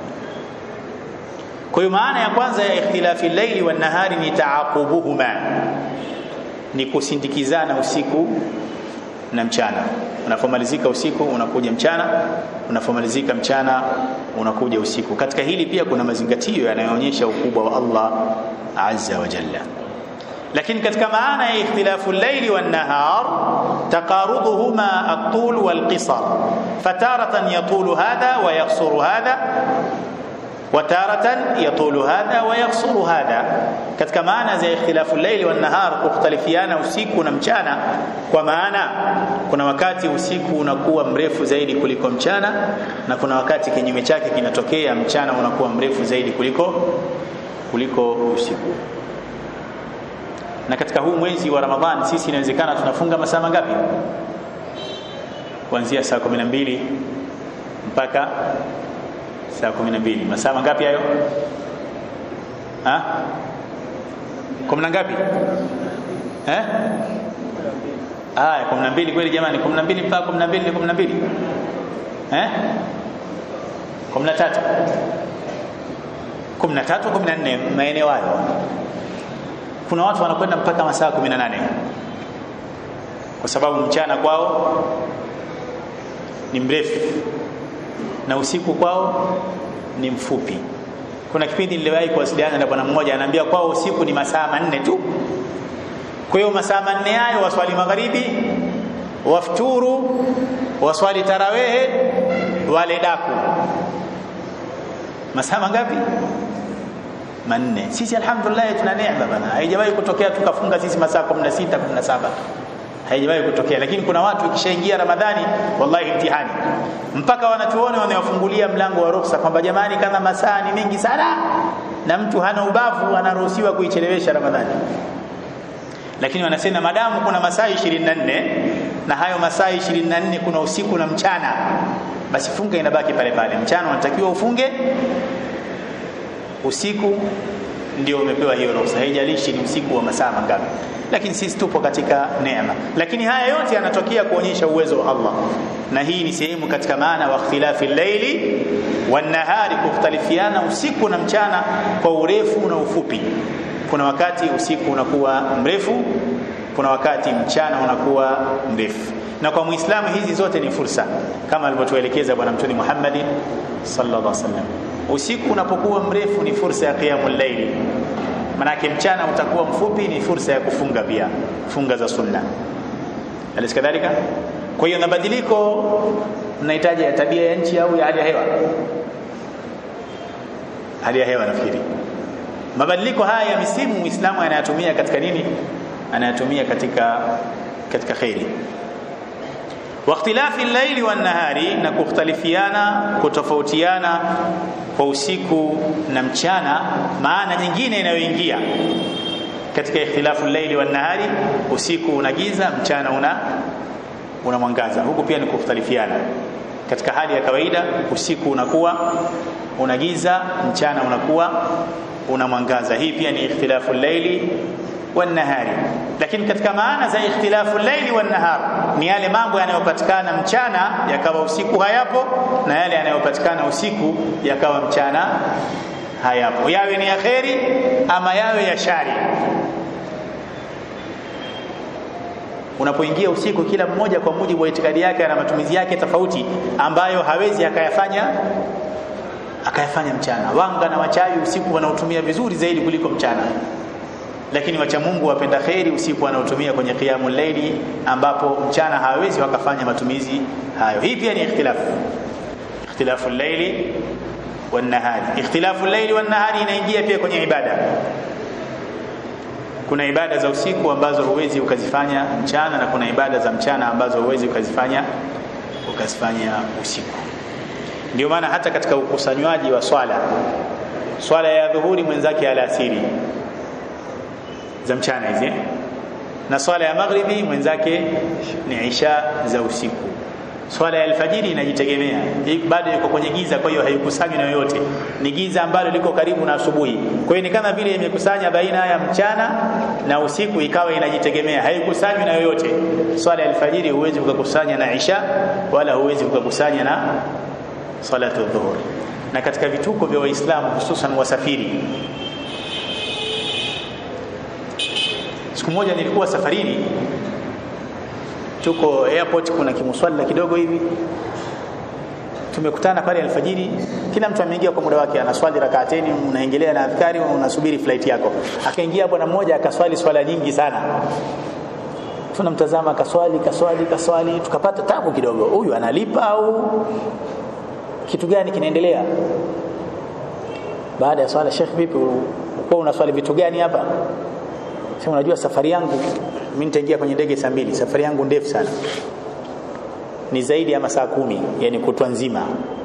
kwa hiyo maana ya kwanza ya ikhtilafi llaili wan nahari ni taaqubuhuma ni kusindikizana usiku na mchana unapomalizika usiku unakuja mchana unapomalizika mchana unakuja usiku katika hili pia kuna mazingatio yanayoonyesha ukubwa wa Allah azza wa jalla lakini katika maana ya ikhtilafu al-layli wan-nahar taqaruduhuma at-tul wal-qisar fataratan yatulu hadha wa yaqsuru hadha وتارة يطول هذا ويقصر هذا katika maana za ikhtilafu al-layli wan-nahar kukhtalifiana usiku na mchana kwa maana kuna wakati usiku unakuwa mrefu zaidi kuliko mchana na kuna wakati kinyume chake kinatokea mchana unakuwa mrefu zaidi kuliko kuliko usiku na katika huu mwezi wa Ramadhani sisi inawezekana tunafunga masaa mangapi kuanzia saa 12 mpaka saa 12 masaa mangapi hayo ha kumi na ngapi eh haya 12 kweli jamani 12 mpaka 12 ni 12 eh 13 13 14 maeneo hayo kuna watu wanakwenda mpaka masaa 18 kwa sababu mchana kwao ni mrefu na usiku kwao ni mfupi kuna kipindi niliwahi kuwasiliana na bwana mmoja anaambia kwao usiku ni masaa manne tu kwa hiyo masaa manne hayo waswali magharibi wafturu waswali tarawehe wale daku masaa mangapi manne sisi alhamdulillah tuna neema bana haijawahi kutokea tukafunga sisi masaa 16 17 haijawahi kutokea lakini kuna watu ikishaingia ramadhani wallahi mtihani mpaka wanachuoni wanawafungulia mlango wa ruhusa kwamba jamani kama masaa ni mengi sana na mtu hana ubavu anaruhusiwa kuichelewesha ramadhani lakini wanasema madamu kuna masaa 24 na hayo masaa 24 kuna usiku na mchana basi funga inabaki pale pale mchana unatakiwa ufunge usiku ndio umepewa hiyo ruhusa haijalishi ni usiku wa masaa mangapi lakini sisi tupo katika neema lakini haya yote yanatokea kuonyesha uwezo wa Allah na hii ni sehemu katika maana wa ikhtilafi llaili wan nahari kukhtalifiana usiku na mchana kwa urefu na ufupi kuna wakati usiku unakuwa mrefu kuna wakati mchana unakuwa mrefu na kwa muislamu hizi zote ni fursa kama alivyotuelekeza bwana mtume Muhammad sallallahu alaihi wasallam usiku unapokuwa mrefu ni fursa ya qiyamul layli manake mchana utakuwa mfupi ni fursa ya kufunga pia funga za sunna alis kadhalika kwa hiyo mabadiliko mnahitaji ya tabia ya nchi au ya hali ya hewa hali ya hewa nafikiri mabadiliko haya ya misimu muislamu anayatumia katika nini anayatumia katika katika khairi واختلاف الليل والنهار na kukhtalifiana kutofautiana kwa usiku na mchana maana nyingine inayoingia katika ikhtilafu al-layli wan-nahari usiku una giza mchana una una mwangaza huku pia ni kukhtalifiana katika hali ya kawaida usiku unakuwa una giza mchana unakuwa una mwangaza hii pia ni ikhtilafu llaili wan nahari lakini katika maana za ikhtilafu llaili wan nahar ni yale mambo yanayopatikana mchana yakawa usiku hayapo na yale yanayopatikana usiku yakawa mchana hayapo yawe ni ya kheri ama yawe ya shari unapoingia usiku kila mmoja kwa mujibu wa itikadi yake na matumizi yake tofauti ambayo hawezi akayafanya akayafanya mchana wanga na wachawi usiku wanaotumia vizuri zaidi kuliko mchana lakini wacha Mungu wapenda kheri usiku wanaotumia kwenye qiyamul layli ambapo mchana hawezi wakafanya matumizi hayo hii pia ni ikhtilafu ikhtilafu layli wan nahari ikhtilafu layli wan nahari inaingia pia kwenye ibada kuna ibada za usiku ambazo huwezi ukazifanya mchana na kuna ibada za mchana ambazo huwezi ukazifanya ukazifanya usiku ndio maana hata katika ukusanywaji wa swala swala ya dhuhuri mwenzake alasiri za mchana hizi na swala ya maghribi mwenzake ni isha za usiku swala ya alfajiri inajitegemea bado yuko kwenye giza kwa hiyo haikusanywi na yoyote ni giza ambalo liko karibu na asubuhi kwa hiyo ni kama vile imekusanya baina ya mchana na usiku ikawa inajitegemea haikusanywi na yoyote swala ya alfajiri huwezi ukakusanya na isha wala huwezi ukakusanya na salatu dhuhur na katika vituko vya waislamu hususan wasafiri siku moja nilikuwa safarini tuko airport kuna kimuswala kidogo hivi tumekutana pale alfajiri kila mtu ameingia kwa muda wake anaswali rakaateni unaendelea na adhkari unasubiri flight yako akaingia bwana mmoja akaswali swala nyingi sana tunamtazama kaswali kaswali kaswali tukapata tabu kidogo huyu analipa au kitu gani kinaendelea baada ya swala Sheikh vipi ulikuwa unaswali vitu gani hapa sema unajua safari yangu mimi nitaingia kwenye ndege saa mbili safari yangu ndefu sana ni zaidi ya masaa kumi yani kutwa nzima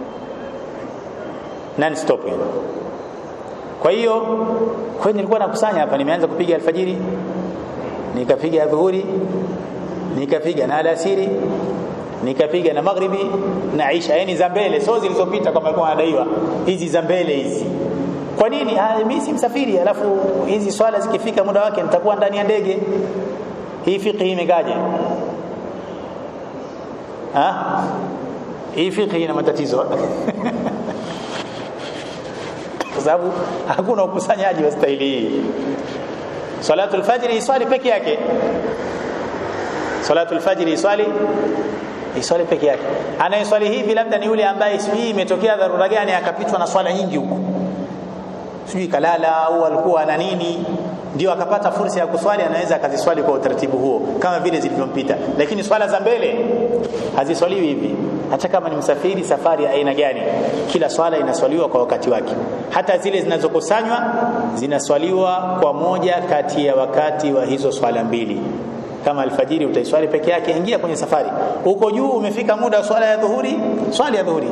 non stop yani kwa hiyo kwa nilikuwa nakusanya hapa nimeanza kupiga alfajiri nikapiga dhuhuri nikapiga na alasiri nikapiga na maghribi na isha yani za mbele sio zilizopita kama alikuwa anadaiwa hizi za mbele hizi kwa nini mimi si msafiri alafu hizi swala zikifika muda wake nitakuwa ndani ya ndege hii fiqhi imekaje ha hii fiqhi ina matatizo kwa sababu hakuna ukusanyaji wa staili hii salatu alfajr iswali peke yake salatu alfajr iswali iswali peke yake anayeswali hivi labda ni yule ambaye sijui imetokea dharura gani akapitwa na swala nyingi huko sijui kalala au alikuwa ana nini ndio akapata fursa ya kuswali anaweza akaziswali kwa utaratibu huo kama vile zilivyompita lakini swala za mbele haziswaliwi hivi hata kama ni msafiri safari ya aina gani kila swala inaswaliwa kwa wakati wake hata zile zinazokusanywa zinaswaliwa kwa moja kati ya wakati wa hizo swala mbili kama alfajiri utaiswali peke yake ingia kwenye safari huko juu umefika muda wa swala ya dhuhuri swali ya dhuhuri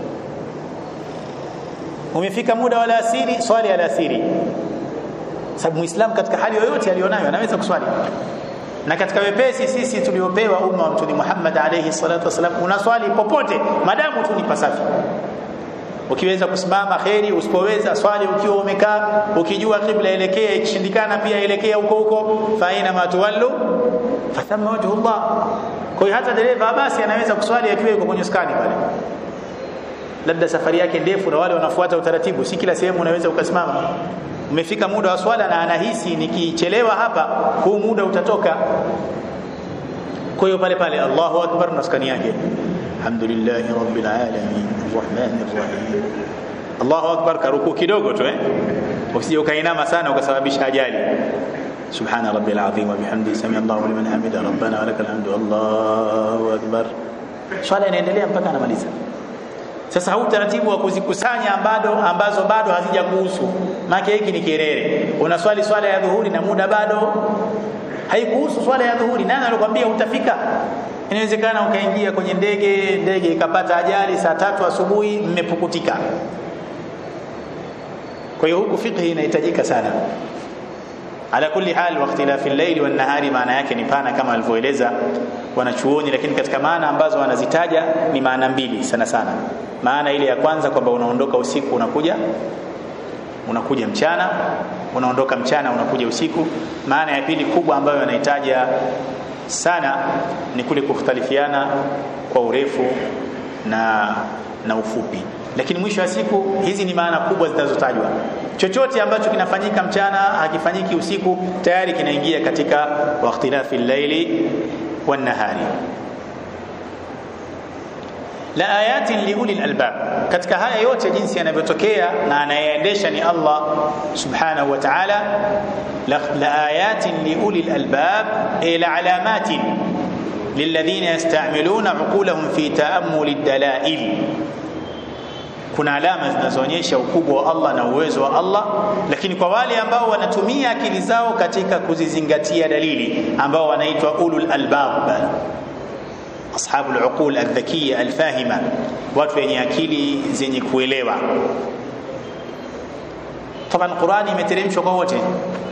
umefika muda wa alasiri swali ya alasiri sababu muislamu katika hali yoyote alionayo anaweza kuswali na katika wepesi sisi tuliopewa umma wa mtume Muhammad alayhi salatu wasalam unaswali popote madamu tu ni pasafi ukiweza kusimama kheri usipoweza swali ukiwa umekaa ukijua kibla elekea ikishindikana pia elekea huko huko fa aina ma tuwallu fathamma wajhullah kwa hiyo hata dereva basi anaweza kuswali akiwa yuko kwenye skani pale labda safari yake ndefu na wale wanafuata utaratibu si kila sehemu unaweza ukasimama umefika muda wa swala na anahisi nikichelewa hapa huu muda utatoka kwa hiyo pale pale Allahu akbar na skani yake alhamdulillah rabbil alamin arrahmanir rahim Allahu akbar karuku kidogo tu eh usije ukainama sana ukasababisha ajali سبحان ربي العظيم وبحمده سمع الله لمن حمده ربنا ولك الحمد الله اكبر swala inaendelea mpaka anamaliza sasa huu utaratibu wa kuzikusanya bado ambazo bado hazijakuhusu maana hiki ni kerere unaswali swala ya dhuhuri na muda bado haikuhusu swala ya dhuhuri nani alikwambia utafika inawezekana ukaingia kwenye ndege ndege ikapata ajali saa tatu asubuhi mmepukutika kwa hiyo huku fikhi inahitajika sana ala kulli hal wa ikhtilafi al-layli wan nahari maana yake ni pana kama alivyoeleza wanachuoni lakini katika maana ambazo wanazitaja ni maana mbili sana sana maana ile ya kwanza kwamba unaondoka usiku unakuja unakuja mchana unaondoka mchana unakuja usiku maana ya pili kubwa ambayo wanahitaja sana ni kule kukhtalifiana kwa urefu na na ufupi lakini mwisho wa siku hizi ni maana kubwa zinazotajwa chochote ambacho kinafanyika mchana hakifanyiki usiku tayari kinaingia katika waqtilafi llaili wan nahari la ayatin liuli albab katika haya yote jinsi yanavyotokea na anayeendesha ni Allah subhanahu wa ta'ala la, la ayatin liuli albab ila alamatin للذين يستعملون عقولهم في تأمل الدلائل kuna alama zinazoonyesha ukubwa wa Allah na uwezo wa Allah lakini kwa wale ambao wanatumia akili zao katika kuzizingatia dalili ambao wanaitwa ulul albab ashabul uqul aldhakiya alfahima watu wenye akili zenye kuelewa taban Qurani imeteremshwa kwa wote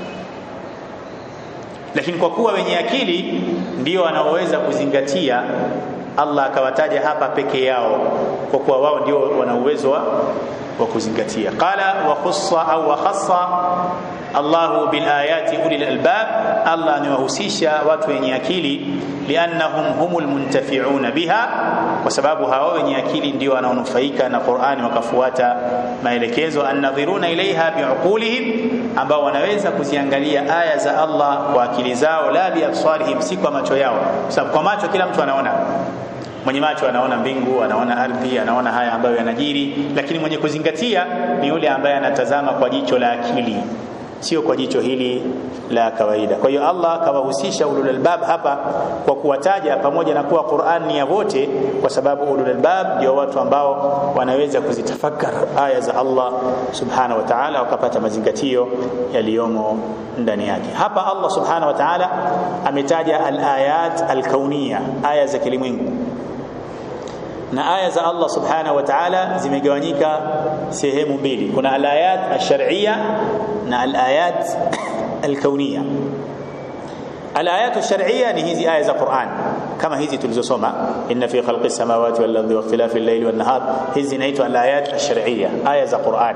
lakini kwa kuwa wenye akili ndio wanaoweza kuzingatia Allah akawataja hapa peke yao kwa kuwa wao ndio wana uwezo wa kuzingatia qala wa khussa au wa khassa Allah bil ayati ulil albab Allah amewahusisha watu wenye akili liannahum humul muntafi'una biha kwa sababu hao wenye akili ndio wanaonufaika na Qur'ani wakafuata maelekezo annadhiruna ilaiha biuqulihim ambao wanaweza kuziangalia aya za Allah kwa akili zao la biabsarihim si kwa macho yao kwa sababu kwa macho kila mtu anaona mwenye macho anaona mbingu anaona ardhi anaona haya ambayo yanajiri lakini mwenye kuzingatia ni yule ambaye anatazama kwa jicho la akili sio kwa jicho hili la kawaida kwa hiyo Allah akawahusisha ulul albab hapa kwa kuwataja pamoja na kuwa Qur'an ni ya wote kwa sababu ulul albab ndio watu ambao wanaweza kuzitafakar aya za Allah subhanahu wa ta'ala wakapata mazingatio yaliyomo ndani yake hapa Allah subhanahu wa ta'ala ametaja al-ayat al-kauniyya aya za kilimwengu na aya za Allah subhanahu wa ta'ala zimegawanyika sehemu mbili kuna alayat ash-shar'iyya na alayat al-kauniyya alayat ash-shar'iyya ni hizi aya za Qur'an kama hizi tulizosoma inna fi khalqis samawati wal ardi wa ikhtilafil layli wan nahar hizi inaitwa alayat ash-shar'iyya aya za Qur'an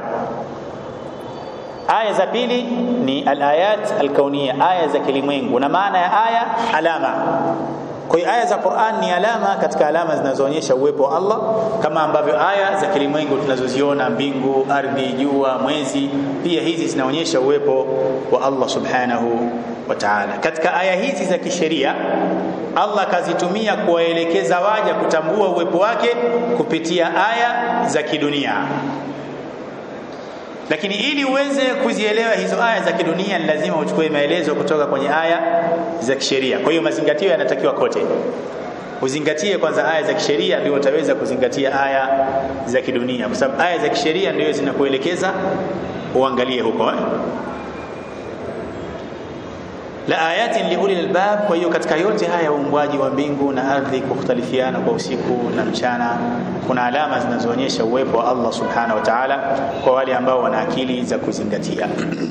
aya za pili ni alayat al-kauniyya aya za kilimwengu na maana ya aya alama kwa hiyo aya za Qur'an ni alama katika alama zinazoonyesha uwepo wa Allah kama ambavyo aya za kilimwengu tunazoziona mbingu, ardhi, jua, mwezi pia hizi zinaonyesha uwepo wa Allah subhanahu wa ta'ala. Katika aya hizi za kisheria Allah kazitumia kuwaelekeza waja kutambua uwepo wake kupitia aya za kidunia lakini ili uweze kuzielewa hizo aya za kidunia ni lazima uchukue maelezo kutoka kwenye aya za kisheria kwa hiyo mazingatio yanatakiwa kote uzingatie kwanza aya za kisheria ndio utaweza kuzingatia aya za kidunia kwa sababu aya za kisheria ndio zinakuelekeza uangalie huko eh? la ayatin liuli albab kwa hiyo katika yote haya uumbwaji wa mbingu na ardhi kukhtalifiana kwa usiku na mchana kuna alama zinazoonyesha uwepo wa Allah subhanahu wa ta'ala kwa wale ambao wana akili za kuzingatia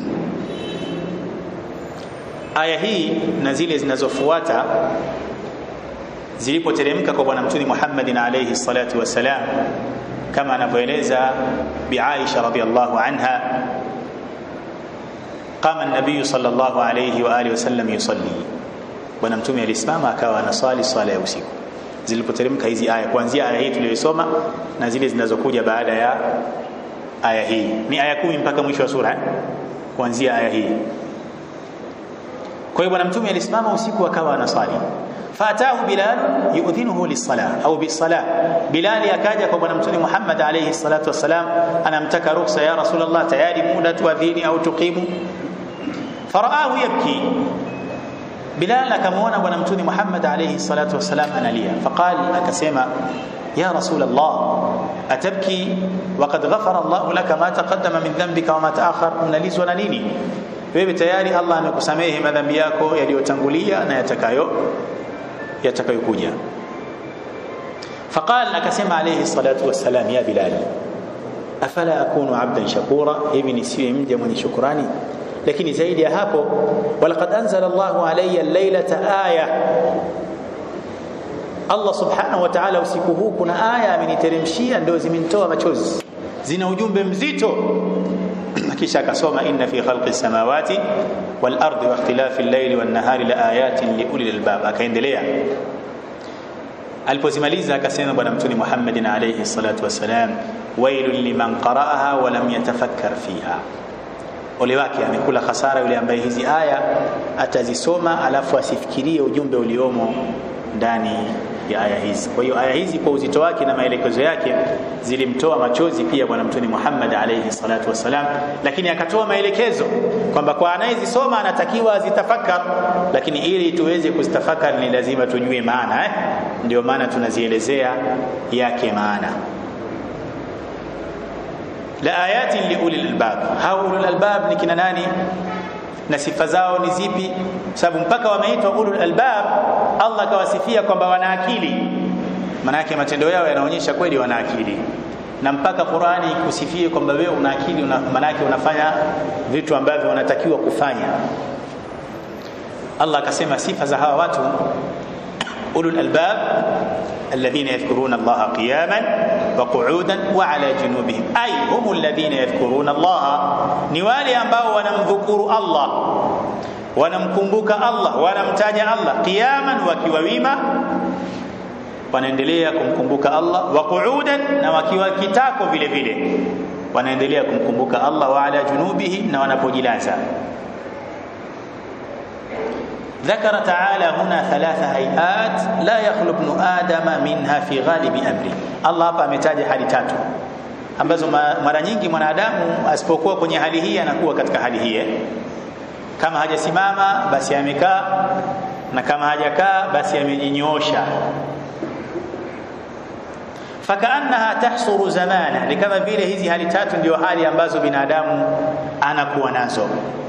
aya hii na zile zinazofuata zilipoteremka kwa bwana mtume Muhammadin alayhi salatu wassalam kama anavyoeleza bi Aisha radhiyallahu anha قام النبي صلى الله عليه واله وسلم يصلي bwana mtume alisimama akawa anasali swala ya usiku zilipoteremka hizi aya kuanzia aya hii tuliyosoma na zile zinazokuja baada ya aya hii ni aya kumi mpaka mwisho wa sura kuanzia aya hii kwa hiyo bwana mtume alisimama usiku akawa anasali fatahu bilal yu'dhinuhu lis-salah au bis-salah bilal akaja kwa bwana mtume Muhammad alayhi salatu wassalam anamtaka ruhusa ya rasulullah tayari muda tuadhini au tuqimu faraahu yabki bilal akamwona bwana mtume Muhammad alayhi salatu wassalam analia faqal akasema ya rasulullah atabki waqad ghafara Allah laka ma taqaddama min dhanbika wa ma ta'akhkhar unalizwa na nini wewe tayari Allah amekusamehe madhambi yako yaliyotangulia na yatakayo yatakayokuja faqal akasema alayhi salatu wassalam ya bilal afala akunu abdan shakura hivi nisiwe mja mwenye shukrani lakini zaidi ya hapo walaqad anzala Allahu alayya laylata aya Allah subhanahu wa ta'ala usiku huu kuna aya ameniteremshia ndio zimenitoa machozi zina ujumbe mzito kisha akasoma inna fi khalqi samawati wal ardi wa ikhtilafi al-layli wan nahari la ayatin li ulil albab akaendelea alipozimaliza akasema bwana mtume Muhammadin alayhi salatu wasalam wailul liman qara'aha wa lam yatafakkar fiha ole wake amekula hasara yule ambaye hizi aya atazisoma alafu asifikirie ujumbe uliomo ndani ya aya hizi kwa hiyo aya hizi kwa uzito wake na maelekezo yake zilimtoa machozi pia bwana mtume Muhammad alayhi salatu wasalam lakini akatoa maelekezo kwamba kwa anayezisoma anatakiwa azitafakar lakini ili tuweze kuzitafakar ni lazima tujue maana eh? ndio maana tunazielezea yake maana la ayatin liulil albab hao ulul albab ni kina nani na sifa zao ni zipi sababu mpaka wameitwa ulul albab Allah kawasifia kwamba wana akili maana yake matendo yao yanaonyesha kweli wana akili na mpaka Qur'ani ikusifie kwamba wewe una akili una, maana yake unafanya vitu ambavyo unatakiwa kufanya Allah akasema sifa za hawa watu ulul albab الذين يذكرون الله قياما وقعودا وعلى جنوبهم أي هم الذين يذكرون الله نوالي ambao wanamdhukuru Allah wanamkumbuka Allah wanamtaja Allah qiyaman wakiwa wima wanaendelea kumkumbuka Allah wa qu'udan na wakiwa kitako vile vile wanaendelea kumkumbuka Allah wa ala junubihi na wanapojilaza ذكر تعالى هنا ثلاث هيئات لا يخلو ابن آدم منها في غالب أمره الله hapa ametaja hali tatu ambazo mara nyingi mwanadamu asipokuwa kwenye hali hii anakuwa katika hali hii kama hajasimama basi amekaa na kama hajakaa basi amejinyoosha fakaannaha tahsuru zamana ni kama vile hizi hali tatu ndio hali ambazo binadamu anakuwa nazo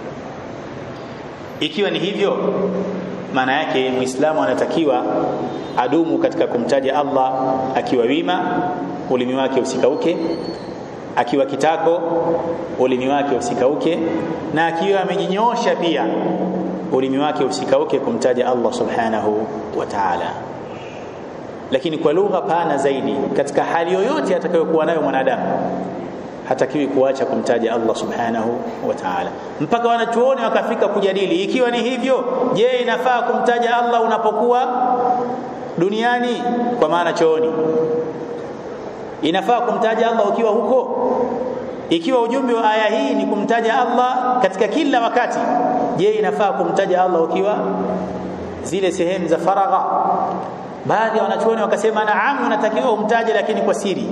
ikiwa ni hivyo maana yake muislamu anatakiwa adumu katika kumtaja Allah akiwa wima ulimi wake usikauke akiwa kitako ulimi wake usikauke na akiwa amejinyoosha pia ulimi wake usikauke kumtaja Allah subhanahu wa ta'ala lakini kwa lugha pana zaidi katika hali yoyote atakayokuwa nayo mwanadamu hatakiwi kuacha kumtaja Allah subhanahu wa ta'ala mpaka wanachuoni wakafika kujadili ikiwa ni hivyo je inafaa kumtaja Allah unapokuwa duniani kwa maana chooni inafaa kumtaja Allah ukiwa huko ikiwa ujumbe wa aya hii ni kumtaja Allah katika kila wakati je inafaa kumtaja Allah ukiwa zile sehemu za faragha baadhi ya wanachuoni wakasema naam unatakiwa umtaje lakini kwa siri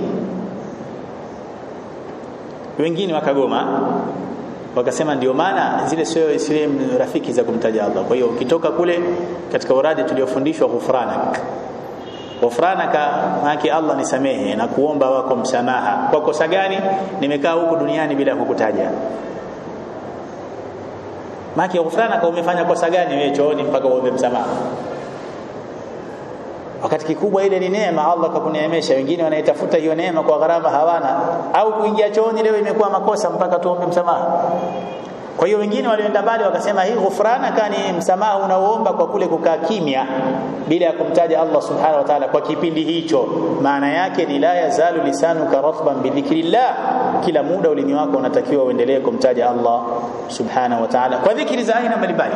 wengine wakagoma wakasema ndio maana zile sio sehemu rafiki za kumtaja Allah kwa hiyo ukitoka kule katika uradi tuliofundishwa ghufranak ghufranaka maana Allah nisamehe na kuomba wako msamaha kwa kosa gani nimekaa huku duniani bila kukutaja maana ghufranaka umefanya kosa gani wewe chooni mpaka uombe msamaha wakati kikubwa ile ni neema Allah kakuneemesha wengine wanaitafuta hiyo neema kwa gharama hawana au kuingia chooni leo imekuwa makosa mpaka tuombe msamaha kwa hiyo wengine walioenda mbali wakasema hii ghufrana kani msamaha unaoomba kwa kule kukaa kimya bila ya kumtaja Allah subhanahu wa ta'ala kwa kipindi hicho maana yake ni la yazalu lisanuka ratban bidhikrillah kila muda ulimi wako unatakiwa uendelee kumtaja Allah subhanahu wa ta'ala kwa dhikri za aina mbalimbali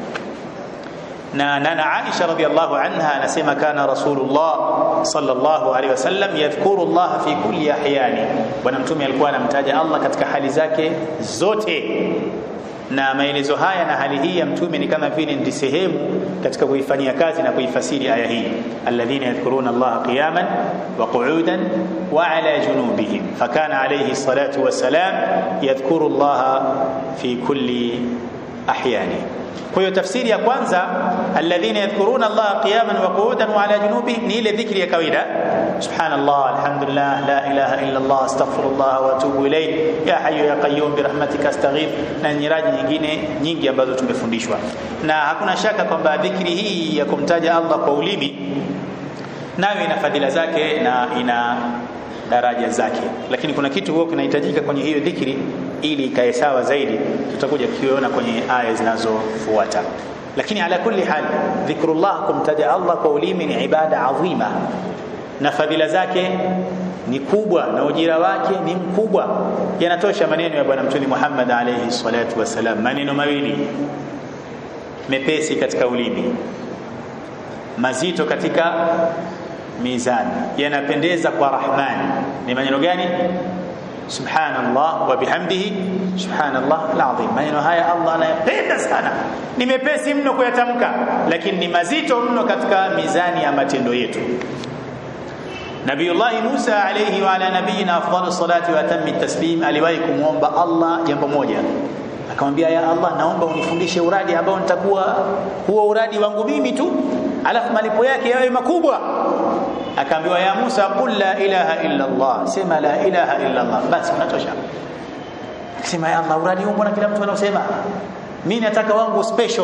na nana Aisha radhiallahu anha anasema kana Rasulullah sallallahu alaihi wasallam yadhkuru Allah fi kulli ahyani bwana mtume alikuwa anamtaja Allah katika hali zake zote na maelezo haya na hali hii ya mtume ni kama vile ndi sehemu katika kuifanyia kazi na kuifasiri aya hii alladhina yadhkuruna Allah qiyaman wa qu'udan wa ala junubihim fakana alayhi salatu wassalam yadhkuru Allah fi kulli ahyani kwa hiyo tafsiri ya kwanza alladhina yadhkuruna Allah qiyaman wa qu'udan wa ala junubihim ni ile dhikri ya kawaida subhanallah alhamdulillah la ilaha illa Allah astaghfirullah wa atubu ilayh ya hayyu ya qayyum bi rahmatika astaghith na nyiraji nyingine nyingi ambazo tumefundishwa na hakuna shaka kwamba dhikri hii ya kumtaja Allah kwa ulimi nayo ina fadhila zake na ina daraja zake lakini kuna kitu huwa kinahitajika kwenye hiyo dhikri ili ikae sawa zaidi tutakuja kuiona kwenye aya zinazofuata lakini ala kulli hal dhikrullah kumtaja Allah kwa ulimi ni ibada adhima na fadhila zake ni kubwa na ujira wake ni mkubwa yanatosha maneno ya bwana mtume Muhammad alayhi salatu wasalam maneno mawili mepesi katika ulimi mazito katika mizani yanapendeza kwa rahmani ni maneno gani subhanallah wa bihamdihi subhanallah alazim maneno haya Allah anayapenda sana ni mepesi mno kuyatamka lakini ni mazito mno katika mizani ya matendo yetu Nabiullah Musa alayhi wa ala nabiyina afdalus salati wa atammi taslim aliwahi kumwomba Allah jambo moja akamwambia ya Allah naomba unifundishe uradi ambao nitakuwa huo uradi wangu mimi tu alafu malipo yake yawe makubwa akaambiwa ya Musa qul la ilaha illa Allah sema la ilaha illa Allah basi unatosha akisema ya Allah uradi huu mbona kila mtu anausema mimi nataka wangu special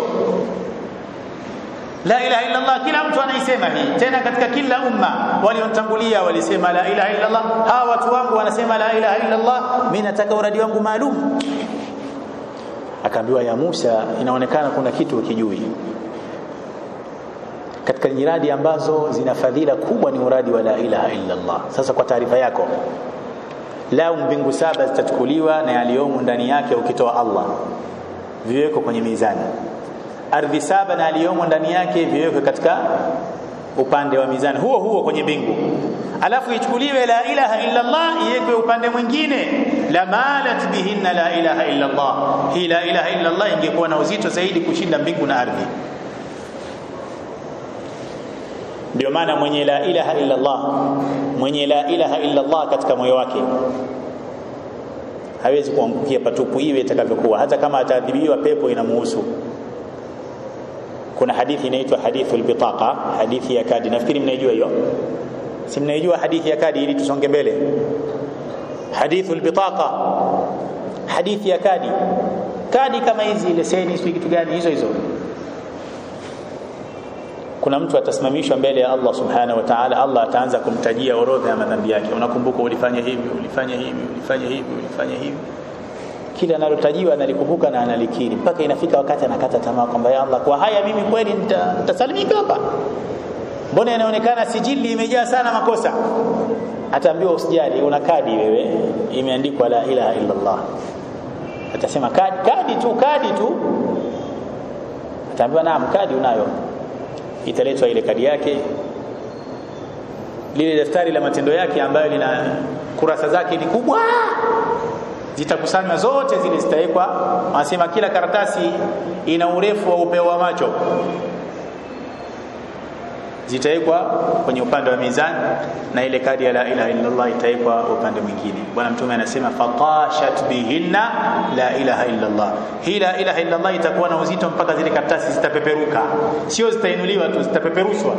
la ilaha illa Allah kila mtu anaisema hii tena katika kila umma waliontangulia walisema la ilaha illa Allah hawa watu wangu wanasema la ilaha illa Allah mimi nataka uradi wangu maalum akaambiwa ya Musa inaonekana kuna kitu ukijui katika nyiradi ambazo zina fadhila kubwa ni uradi wa la ilaha illa Allah sasa kwa taarifa yako lau mbingu saba zitachukuliwa na yaliyomo ndani yake ukitoa Allah viweko kwenye mizani ardhi saba na yaliyomo ndani yake viwekwe katika upande wa mizani huo huo kwenye mbingu alafu ichukuliwe la ilaha illa Allah iwekwe upande mwingine la malat bihinna la ilaha illa Allah hii la ilaha illa Allah ingekuwa na uzito zaidi kushinda mbingu na ardhi ndio maana mwenye la ilaha illa Allah mwenye la ilaha illa Allah katika moyo wake hawezi kuangukia patupu iwe itakavyokuwa hata kama ataadhibiwa pepo inamuhusu kuna hadithi inaitwa hadithul bitaqa hadithi ya kadi nafikiri mnaijua hiyo si mnaijua hadithi ya kadi ili tusonge mbele hadithul bitaqa hadithi ya kadi kadi kama hizi leseni sio kitu gani hizo hizo kuna mtu atasimamishwa mbele ya Allah subhanahu wa ta'ala Allah ataanza kumtajia orodha ya madhambi yake unakumbuka ulifanya hivi ulifanya hivi ulifanya hivi ulifanya hivi kila analotajiwa analikumbuka na analikiri mpaka inafika wakati anakata tamaa kwamba ya Allah kwa haya mimi kweli nitasalimika hapa mbona inaonekana sijili imejaa sana makosa ataambiwa usijali una kadi wewe imeandikwa la ilaha illa Allah atasema kadi, kadi tu kadi tu ataambiwa naam kadi unayo italetwa ile kadi yake lile daftari la matendo yake ambayo lina kurasa zake ni kubwa zitakusanywa zote zile zitawekwa wanasema kila karatasi ina urefu wa upeo wa macho zitawekwa kwenye upande wa mizani na ile kadi ya la ilaha illa Allah itawekwa upande mwingine bwana mtume anasema fatashat bihinna la ilaha illa Allah hii la ilaha illa Allah itakuwa na uzito mpaka zile karatasi zitapeperuka sio zitainuliwa tu zitapeperushwa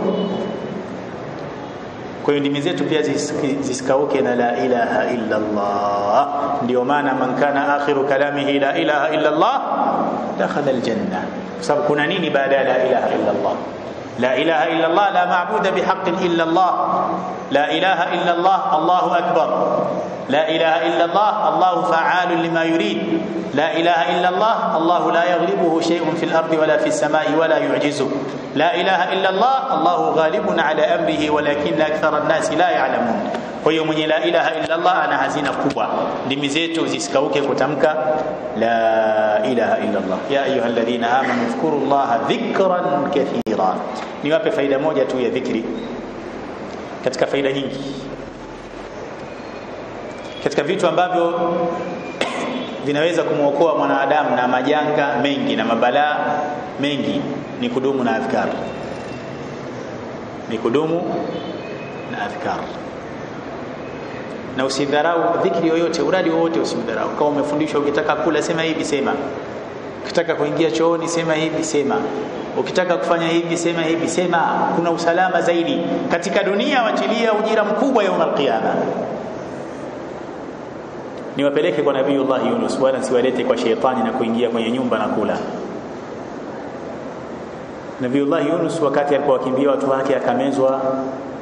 kwa hiyo ndimi zetu pia zisikauke na la ilaha illa Allah ndio maana man kana akhiru kalamihi la ilaha illa Allah dakhala aljanna kwa sababu kuna nini baada ya la ilaha illa Allah لا إله إلا الله لا معبود بحق إلا الله لا إله إلا الله الله أكبر لا إله إلا الله الله فعال لما يريد لا إله إلا الله الله لا يغلبه شيء في الأرض ولا في السماء ولا يعجزه لا إله إلا الله الله غالب على أمره ولكن أكثر الناس لا يعلمون kwa hiyo mwenye la ilaha illa Allah ana hazina kubwa ndimi zetu zisikauke kutamka la ilaha illa Allah ya ayuha alladhina amanu dhkuru Allah dhikran kathira niwape faida moja tu ya dhikri katika faida nyingi katika vitu ambavyo vinaweza kumwokoa mwanadamu na majanga mengi na mabalaa mengi ni kudumu na adhkar ni kudumu na adhkar na usidharau dhikri yoyote uradi wowote usidharau kama umefundishwa ukitaka kula sema hivi sema ukitaka kuingia chooni sema hivi sema ukitaka kufanya hivi sema hivi sema kuna usalama zaidi katika dunia wachilia ujira mkubwa ya qiyama niwapeleke kwa nabiiullah Yunus wala siwalete kwa sheitani na kuingia kwenye nyumba na kula Nabiiullah Yunus wakati alipowakimbia watu wake akamezwa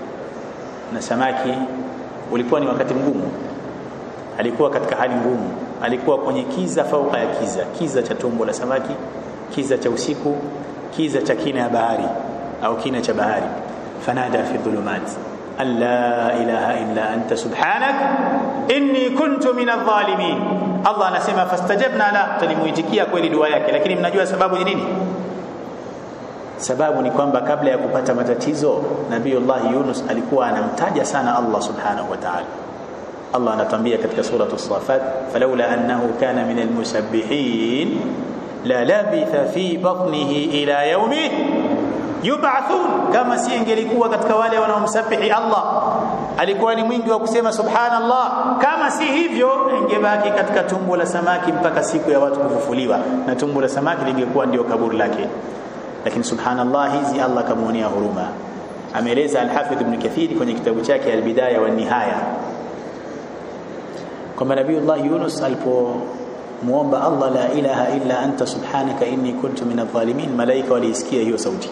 na samaki ulikuwa ni wakati mgumu alikuwa katika hali ngumu alikuwa kwenye kiza fauka ya kiza kiza cha tumbo la samaki kiza cha usiku kiza cha kina ya bahari au kina cha bahari fanada fi dhulumat alla ilaha illa anta subhanak inni kuntu min adh-dhalimin Allah anasema fastajabna la tulimuitikia kweli dua yake lakini mnajua sababu ni nini sababu ni kwamba kabla ya kupata matatizo Nabiiullah Yunus alikuwa anamtaja sana Allah subhanahu wa ta'ala Allah anatuambia katika sura as-Safat falawla annahu kana min al-musabbihin la labitha fi batnihi ila yawmi yub'athun kama si ingelikuwa katika wale wanaomsabihi Allah alikuwa ni mwingi wa kusema subhanallah kama si hivyo ingebaki katika tumbo la samaki mpaka siku ya watu kufufuliwa na tumbo la samaki lingekuwa ndio kaburi lake lakini subhanallah hizi Allah kamuonea huruma ameeleza al-Hafidh Ibn Kathir kwenye kitabu chake al-Bidaya wa Nihaya kwamba Nabiiullah Yunus alipomuomba Allah la ilaha illa anta subhanaka inni kuntu min adh-dhalimin malaika waliisikia hiyo sauti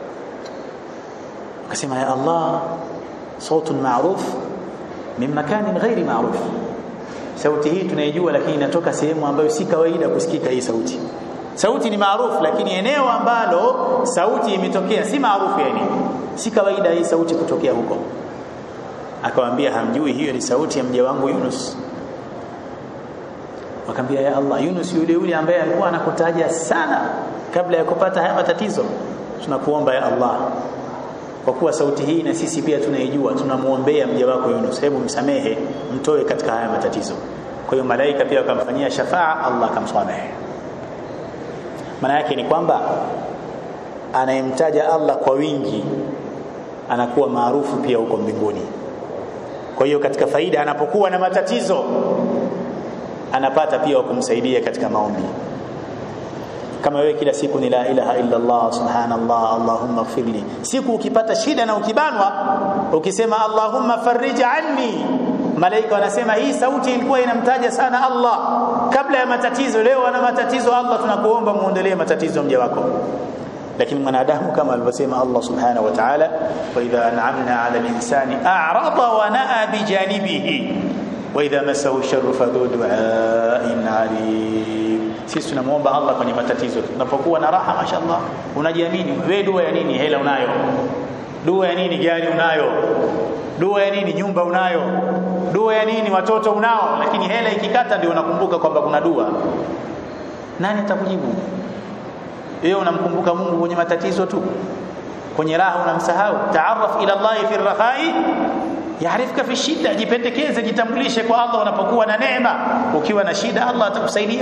akasema ya Allah صوت معروف من مكان غير معروف sauti hii tunaijua lakini inatoka sehemu ambayo si kawaida kusikika hii sauti sauti ni maarufu lakini eneo ambalo sauti imetokea si maarufu yani si kawaida hii sauti kutokea huko akamwambia hamjui hiyo ni sauti ya mja wangu Yunus wakamwambia ya Allah Yunus yule yule ambaye alikuwa anakutaja sana kabla ya kupata haya matatizo tunakuomba ya Allah kwa kuwa sauti hii na sisi pia tunaijua tunamuombea mja wako Yunus hebu msamehe mtoe katika haya matatizo kwa hiyo malaika pia wakamfanyia shafaa Allah akamsamehe maana yake ni kwamba anayemtaja Allah kwa wingi anakuwa maarufu pia huko mbinguni kwa hiyo katika faida anapokuwa na matatizo anapata pia wa kumsaidia katika maombi kama wewe kila siku ni la ilaha illa Allah subhanallah allahumma ighfirli siku ukipata shida na ukibanwa ukisema allahumma farij anni malaika wanasema hii sauti ilikuwa inamtaja sana Allah kabla ya matatizo leo ana matatizo Allah tunakuomba muondolee matatizo mja wako lakini mwanadamu kama alivyosema Allah subhanahu wa ta'ala wa idha an'amna 'ala al-insani a'rada wa na'a bi janibihi wa idha massahu sharru fadhu du'a'in 'alim sisi tunamuomba Allah kwenye matatizo tunapokuwa na raha mashallah unajiamini wewe dua ya nini hela unayo dua ya nini gari unayo dua ya nini nyumba unayo dua ya nini watoto unao lakini hela ikikata ndio unakumbuka kwamba kuna dua nani atakujibu wewe unamkumbuka Mungu kwenye matatizo tu kwenye raha unamsahau taarraf ila Allah fi rakhai yaarifka fi shida jipendekeze jitambulishe kwa Allah unapokuwa na neema ukiwa na shida Allah atakusaidia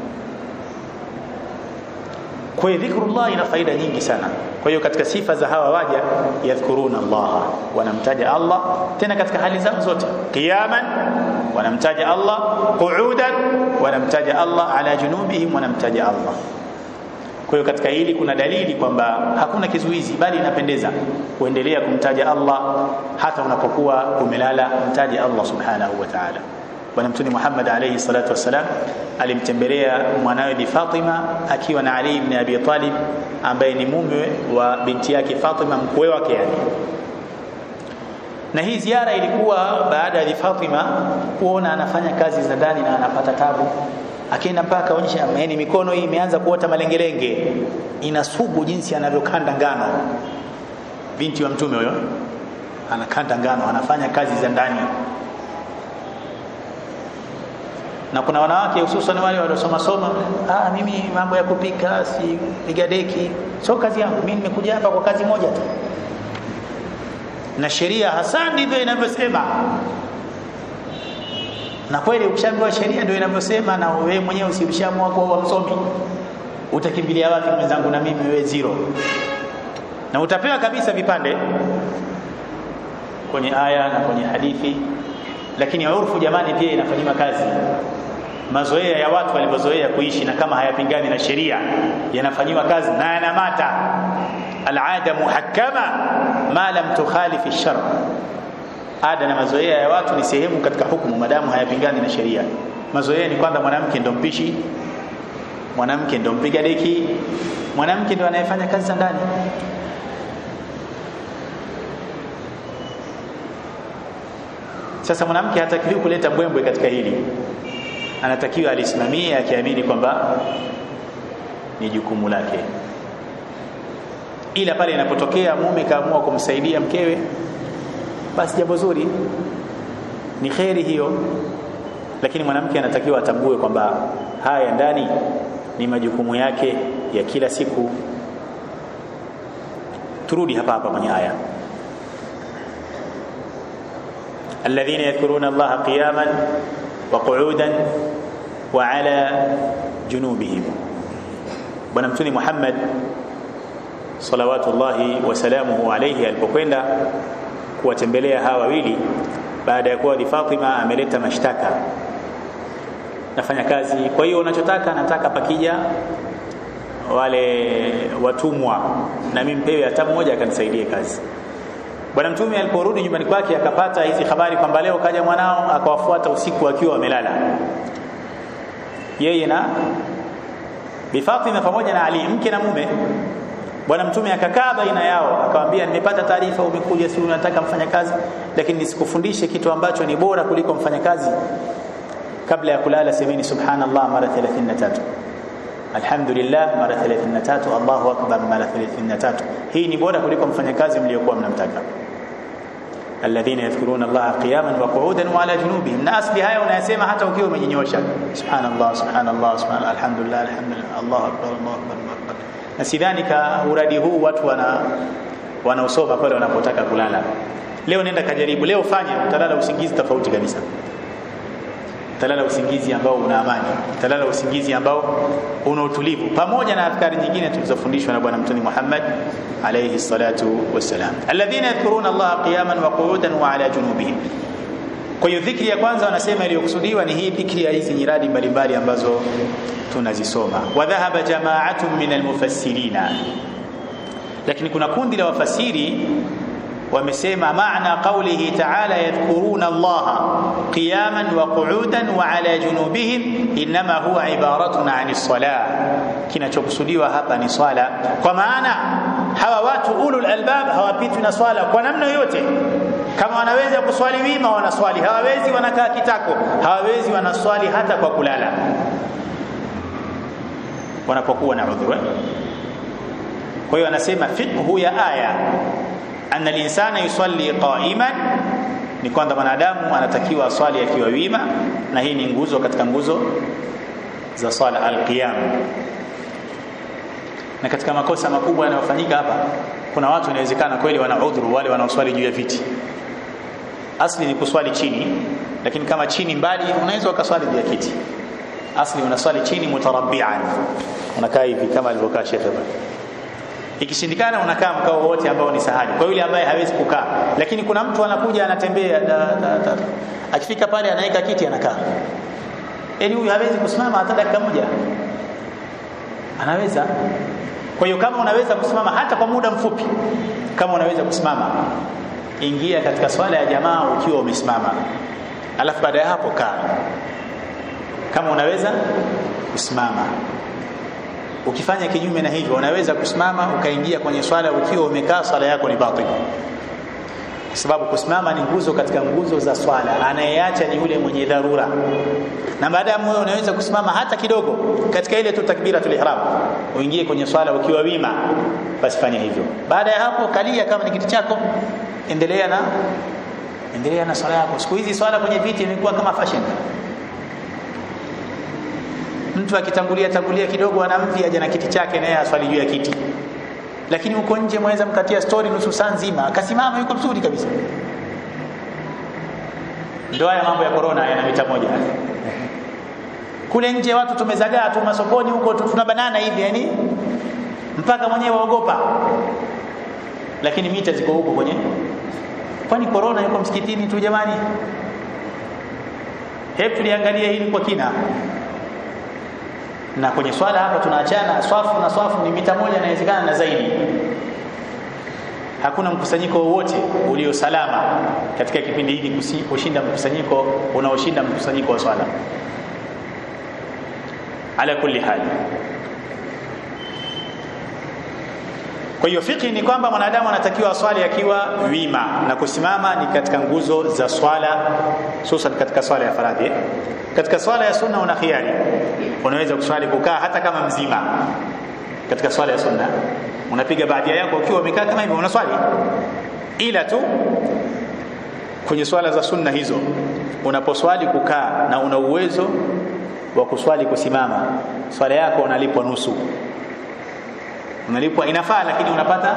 kwa hiyo dhikrullah ina faida nyingi sana kwa hiyo katika sifa za hawa waja yadhkuruna Allah wanamtaja Allah tena katika hali zao zote qiyaman wanamtaja Allah qu'udan wanamtaja Allah ala junubihim wanamtaja Allah kwa hiyo katika hili kuna dalili kwamba hakuna kizuizi bali inapendeza kuendelea kumtaja Allah hata unapokuwa umelala mtaje Allah subhanahu wa ta'ala bwana mtume Muhammad alayhi salatu wassalam alimtembelea mwanawe Bi Fatima akiwa na Ali ibn Abi Talib ambaye ni mume wa binti yake Fatima mkwe wake yani na hii ziara ilikuwa baada ya Fatima kuona anafanya kazi za ndani na anapata tabu akienda mpaka akaonyesha yani mikono hii imeanza kuota malengelenge inasugu jinsi anavyokanda ngano binti wa mtume huyo anakanda ngano anafanya kazi za ndani na kuna wanawake hususan wale waliosoma soma ah mimi mambo ya kupika si piga deki sio kazi yangu mimi nimekuja hapa kwa kazi moja tu na sheria hasa ndivyo inavyosema na kweli ukishaambiwa sheria ndio inavyosema na wewe mwenyewe usibishamua kwa msomi utakimbilia wapi mwenzangu na mimi wewe zero na utapewa kabisa vipande kwenye aya na kwenye hadithi lakini urfu jamani pia inafanywa kazi mazoea ya watu walivyozoea kuishi na kama hayapingani na sheria yanafanyiwa kazi na yanamata alada muhakkama ma lam tukhalif ash-shar ada na mazoea ya watu ni sehemu katika hukumu madamu hayapingani na sheria mazoea ni kwamba mwanamke ndo mpishi mwanamke ndo mpiga deki mwanamke ndo anayefanya kazi za ndani sasa mwanamke hatakiwi kuleta mbwembwe katika hili anatakiwa alisimamie akiamini kwamba ni jukumu lake ila pale inapotokea mume kaamua kumsaidia mkewe basi jambo zuri ni kheri hiyo lakini mwanamke anatakiwa atambue kwamba haya ndani ni majukumu yake ya kila siku turudi hapa hapa kwenye aya alladhina yadhkuruna allaha qiyaman wa qu'udan wa ala junubihim bwana mtuni Muhammad salawatullahi wasalamuhu alayhi alipokwenda kuwatembelea hawa wawili baada ya kuwa Fatima ameleta mashtaka nafanya kazi kwa hiyo unachotaka nataka pakija wale watumwa na mimi mpewe hata mmoja akanisaidie kazi bwana mtume aliporudi nyumbani kwake akapata hizi habari kwamba leo kaja mwanao akawafuata usiku akiwa wamelala yeye na Bi Fatima pamoja na Ali mke na mume bwana mtume akakaa baina yao akamwambia nimepata taarifa umekuja si unataka mfanyakazi lakini nisikufundishe kitu ambacho ni bora kuliko mfanyakazi kabla ya kulala semeni subhanallah mara 33 alhamdulillah mara 33 Allahu akbar mara 33 hii ni bora kuliko mfanyakazi mliokuwa mnamtaka alladhina yadhkuruna Allah qiyaman wa qu'udan wa ala junubihim na asli haya unayasema hata ukiwa umejinyosha subhanallah subhanallah subhanallah alhamdulillah alhamdulillah Allahu akbar Allahu akbar Allahu akbar na sidhani ka uradi huu watu wana wanaosoma pale wanapotaka kulala leo nenda kajaribu leo fanya utalala usingizi tofauti kabisa utalala usingizi ambao una amani utalala usingizi ambao una utulivu pamoja na adhkari nyingine tulizofundishwa na bwana mtume Muhammad alayhi salatu wassalam alladhina yadhkuruna Allah qiyaman wa qu'udan wa ala junubihim kwa hiyo dhikri ya kwanza wanasema iliyokusudiwa ni hii dhikri ya hizi nyiradi mbalimbali ambazo tunazisoma wa dhahaba jama'atun min almufassirina lakini kuna kundi la wafasiri wamesema maana qawlihi ta'ala yadhkuruna Allah qiyaman wa qu'udan wa ala junubihim inma huwa ibaratun 'ani salah kinachokusudiwa hapa ni swala kwa maana hawa watu ulul albab hawapitwi na swala kwa namna yoyote kama wanaweza kuswali wima wanaswali hawawezi wanakaa kitako hawawezi wanaswali hata kwa kulala wanapokuwa na udhuru kwa hiyo anasema fiqhu ya aya anna al-insana yusalli qa'iman ni kwamba mwanadamu anatakiwa aswali akiwa wima na hii ni nguzo katika nguzo za swala al-qiyam na katika makosa makubwa yanayofanyika hapa kuna watu inawezekana kweli wana udhuru wale wanaoswali juu ya viti asli ni kuswali chini lakini kama chini mbali unaweza ukaswali juu ya kiti asli unaswali chini mutarabbian unakaa hivi kama alivyokaa shekhe ikishindikana unakaa mkao wote ambao ni sahali kwa yule ambaye hawezi kukaa lakini kuna mtu anakuja anatembea da, da, da. akifika pale anaweka kiti anakaa yani huyu hawezi kusimama hata dakika moja anaweza kwa hiyo kama unaweza kusimama hata kwa muda mfupi kama unaweza kusimama ingia katika swala ya jamaa ukiwa umesimama alafu baada ya hapo kaa kama unaweza kusimama ukifanya kinyume na hivyo unaweza kusimama ukaingia kwenye swala ukiwa umekaa swala yako ni batil kwa sababu kusimama ni nguzo katika nguzo za swala anayeacha ni yule mwenye dharura na baadaye wewe unaweza kusimama hata kidogo katika ile tu takbiratul ihram uingie kwenye swala ukiwa wima basi fanya hivyo baada ya hapo kalia kama ni kiti chako endelea na endelea na swala yako siku hizi swala kwenye viti imekuwa kama fashion mtu akitangulia tangulia kidogo anamvi aje na kiti chake naye aswali juu ya kiti lakini huko nje mwaweza mkatia story nusu saa nzima akasimama yuko mzuri kabisa ndio haya mambo ya corona yana mita moja kule nje watu tumezagaa tu masokoni huko tuna banana hivi yani mpaka mwenyewe waogopa lakini mita ziko huko kwenye kwani corona yuko msikitini tu jamani hebu tuliangalia hili kwa kina na kwenye swala hapa tunaachana swafu na swafu ni mita moja inawezekana na zaidi hakuna mkusanyiko wowote ulio salama katika kipindi hiki kushinda mkusanyiko unaoshinda mkusanyiko wa swala ala kulli hali kwa hiyo fiki ni kwamba mwanadamu anatakiwa aswali akiwa wima na kusimama ni katika nguzo za swala hususan katika swala ya faradhi katika swala ya sunna una khiari unaweza kuswali kukaa hata kama mzima katika swala ya sunna unapiga baadia yako ukiwa umekaa kama hivyo unaswali ila tu kwenye swala za sunna hizo unaposwali kukaa na una uwezo wa kuswali kusimama swala yako unalipwa nusu unalipwa inafaa lakini unapata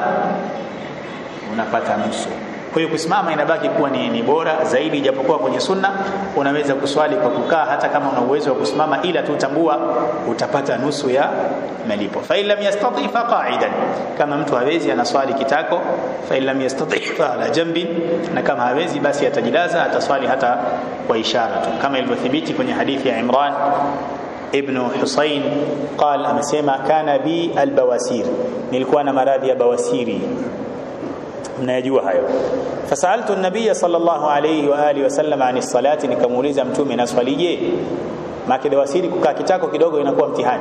unapata nusu kwa hiyo kusimama inabaki kuwa ni, ni bora zaidi japokuwa kwenye sunna unaweza kuswali kwa kukaa hata kama una uwezo wa kusimama ila tu tambua utapata nusu ya malipo fa illam yastati fa qa'idan kama mtu hawezi anaswali kitako fa illam yastati fa ala jambi na kama hawezi basi atajilaza ataswali hata kwa ishara tu kama ilivyothibiti kwenye hadithi ya Imran ibn Husayn قال amesema kana bi albawasir nilikuwa na maradhi ya bawasiri mnayajua hayo fasaltu an-nabiy sallallahu alayhi wa alihi wasallam ani salati nikamuuliza mtume naswalije maki bawasiri kukaa kitako kidogo inakuwa mtihani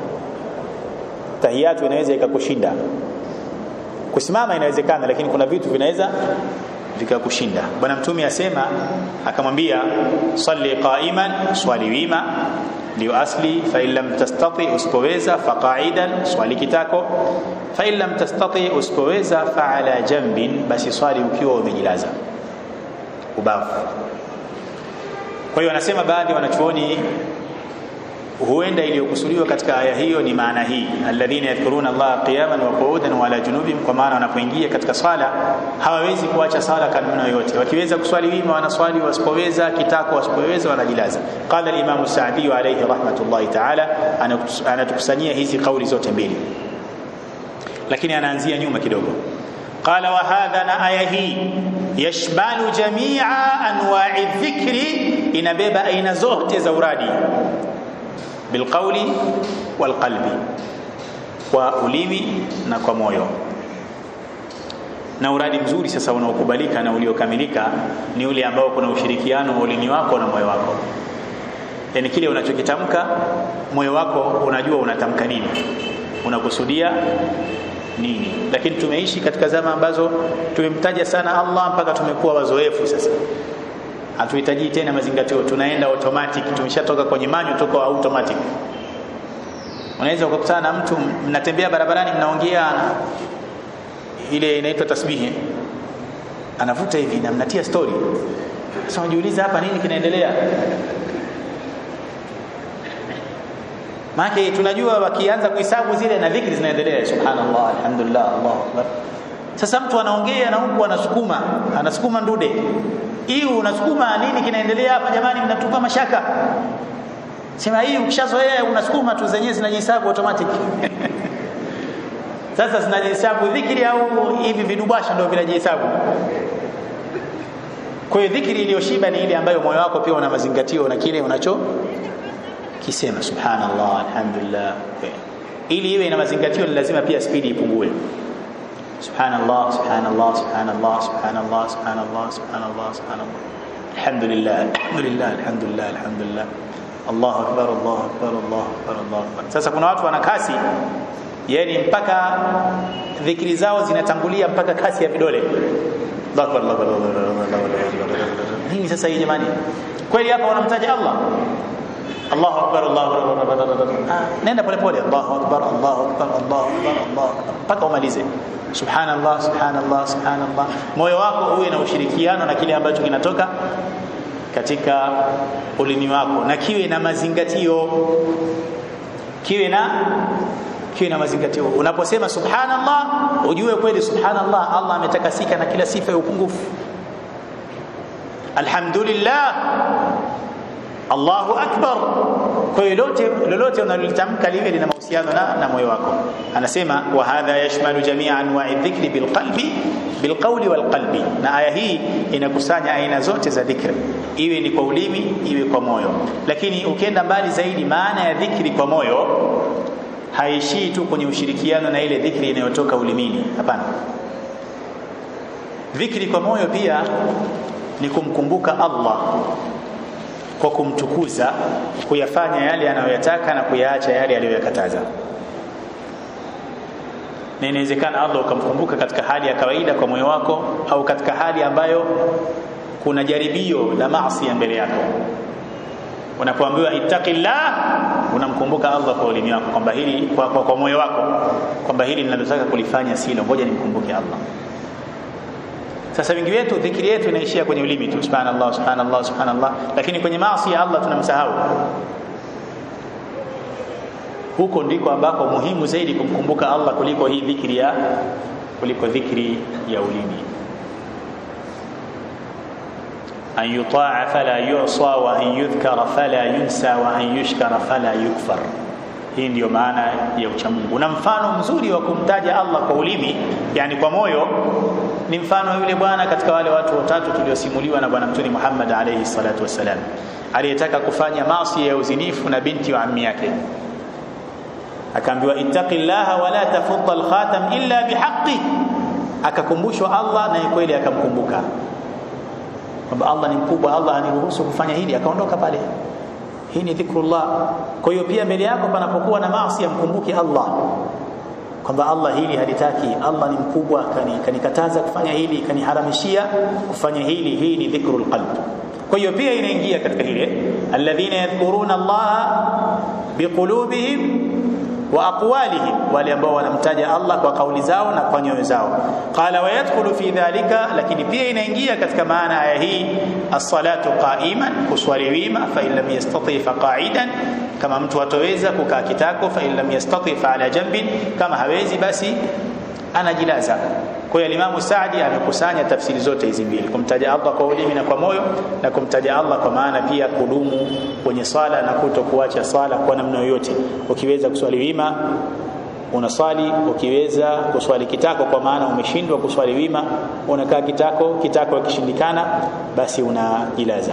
tahiyatu inaweza ikakushinda kusimama inawezekana lakini kuna vitu vinaweza vikakushinda bwana mtume asema akamwambia salli qa'iman swali wima ndio asli fa in lam tastati usipoweza fa qa'idan swali kitako fa in lam tastati usipoweza fa ala jambin basi swali ukiwa umejilaza ubavu kwa hiyo anasema baadhi ya wanachuoni huenda iliyokusudiwa katika aya hiyo ni maana hii alladhina yadhkuruna Allah qiyaman wa qu'udan wa ala junubihim kwa maana wanapoingia katika swala hawawezi kuacha sala kanuni yoyote wakiweza kuswali wima wanaswali wasipoweza kitako wasipoweza wanajilaza qala al-imam Sa'di alayhi rahmatullahi ta'ala anatukusanyia hizi kauli zote mbili lakini anaanzia nyuma kidogo qala wa hadha na aya hii yashmalu jami'a anwa'i dhikri inabeba aina zote za uradi bilqauli walqalbi kwa ulimi na kwa moyo na uradi mzuri sasa unaokubalika na uliokamilika ni ule ambao kuna ushirikiano wa ulimi wako na moyo wako yani kile unachokitamka moyo wako unajua unatamka nini unakusudia nini lakini tumeishi katika zama ambazo tumemtaja sana Allah mpaka tumekuwa wazoefu sasa hatuhitaji tena mazingatio tunaenda automatic tumeshatoka kwenye manyo toka automatic unaweza ukakutana na mtu mnatembea barabarani mnaongea ile inaitwa tasbihi anavuta hivi na mnatia story sasa unajiuliza hapa nini kinaendelea maana tunajua wakianza kuhesabu zile na dhikri zinaendelea subhanallah alhamdulillah Allahu akbar sasa mtu anaongea na huku anasukuma anasukuma ndude hii unasukuma nini kinaendelea hapa jamani mnatupa mashaka sema hii ukishazoea unasukuma tu zenyewe zinajihesabu automatic sasa zinajihesabu dhikri au hivi vidubasha ndio vinajihesabu kwa hiyo dhikri iliyoshiba ni ile ambayo moyo wako pia una mazingatio na kile unacho kisema subhanallah alhamdulillah ili iwe ina mazingatio ni lazima pia spidi ipungue subhanallah subhanallah subhanallah subhanallah subhanallah subhanallah subhanallah alhamdulillah alhamdulillah alhamdulillah alhamdulillah Allahu akbar Allahu akbar Allahu akbar Allahu akbar sasa kuna watu wana kasi yani mpaka dhikri zao zinatangulia mpaka kasi ya vidole Allahu akbar Allahu akbar nini sasa hii jamani kweli hapa wanamtaja Allah Allahu akbar Allahu akbar nenda pole pole Allahu akbar Allahu akbar Allahu akbar Allahu akbar mpaka umalize subhanallah subhanallah subhanallah moyo wako uwe na ushirikiano na kile ambacho kinatoka katika ulimi wako na kiwe na mazingatio kiwe na kiwe na mazingatio unaposema subhanallah ujue kweli subhanallah Allah ametakasika na kila sifa ya upungufu alhamdulillah Allahu akbar kwa hiyo lolote lolote unalolitamka liwe lina mahusiano na, na moyo wako anasema wa hadha yashmalu jamia anwa'i dhikri bilqalbi bilqawli walqalbi na aya hii inakusanya aina zote za dhikri iwe ni kwa ulimi iwe kwa moyo lakini ukienda mbali zaidi maana ya dhikri kwa moyo haishii tu kwenye ushirikiano na ile dhikri inayotoka ulimini hapana dhikri kwa moyo pia ni kumkumbuka Allah kwa kumtukuza kuyafanya yale anayoyataka na kuyaacha yale aliyoyakataza na inawezekana Allah ukamkumbuka katika hali ya kawaida kwa moyo wako au katika hali ambayo kuna jaribio la maasi mbele yako unapoambiwa ittaqillah unamkumbuka Allah kwa ulimi wako kwamba hili kwa, kwa, kwa moyo wako kwamba hili ninalotaka kulifanya silo ngoja nimkumbuke Allah sasa wengi wetu dhikri yetu inaishia kwenye ulimi tu subhanallah subhanallah subhanallah lakini kwenye maasi ya Allah tunamsahau huko ndiko ambako muhimu zaidi kumkumbuka Allah kuliko hii dhikri ya kuliko dhikri ya ulimi an yutaa fala yusa wa an yudhkara fala yunsa wa an yushkara fala yukfar hii ndiyo maana ya uchamungu na mfano mzuri wa kumtaja Allah kwa ulimi yani kwa moyo ni mfano yule bwana katika wale watu watatu tuliosimuliwa na bwana mtume Muhammad alayhi salatu wasalam aliyetaka kufanya maasi ya uzinifu na binti wa ammi yake akaambiwa ittaqillaha wala tafudha alkhatam illa bihaqqi akakumbushwa Allah na kweli akamkumbuka kwamba Allah ni mkubwa Allah aniruhusu kufanya hili akaondoka pale hii ni dhikrullah kwa hiyo pia mbele yako panapokuwa na maasi yamkumbuke Allah kwamba Allah hili halitaki Allah ni mkubwa kanikataza kani kufanya hili kaniharamishia kufanya hili hii ni dhikrul qalb kwa hiyo pia inaingia katika hile alladhina yadhkuruna Allah biqulubihim wa aqwalihim wale ambao wanamtaja Allah kwa kauli zao na kwa nyoyo zao qala wa yadkhulu fi dhalika lakini pia inaingia katika maana aya hii as-salatu qa'iman kuswali wima fa in lam yastati fa qa'idan kama mtu hatoweza kukaa kitako fa in lam yastati fa ala jambin kama hawezi basi anajilaza kwa hiyo Imam Saadi amekusanya tafsiri zote hizi mbili kumtaja Allah kwa ulimi na kwa moyo na kumtaja Allah kwa maana pia kudumu kwenye swala na kuto kuacha swala kwa namna yoyote ukiweza kuswali wima unaswali ukiweza kuswali kitako kwa maana umeshindwa kuswali wima unakaa kitako kitako kishindikana basi unajilaza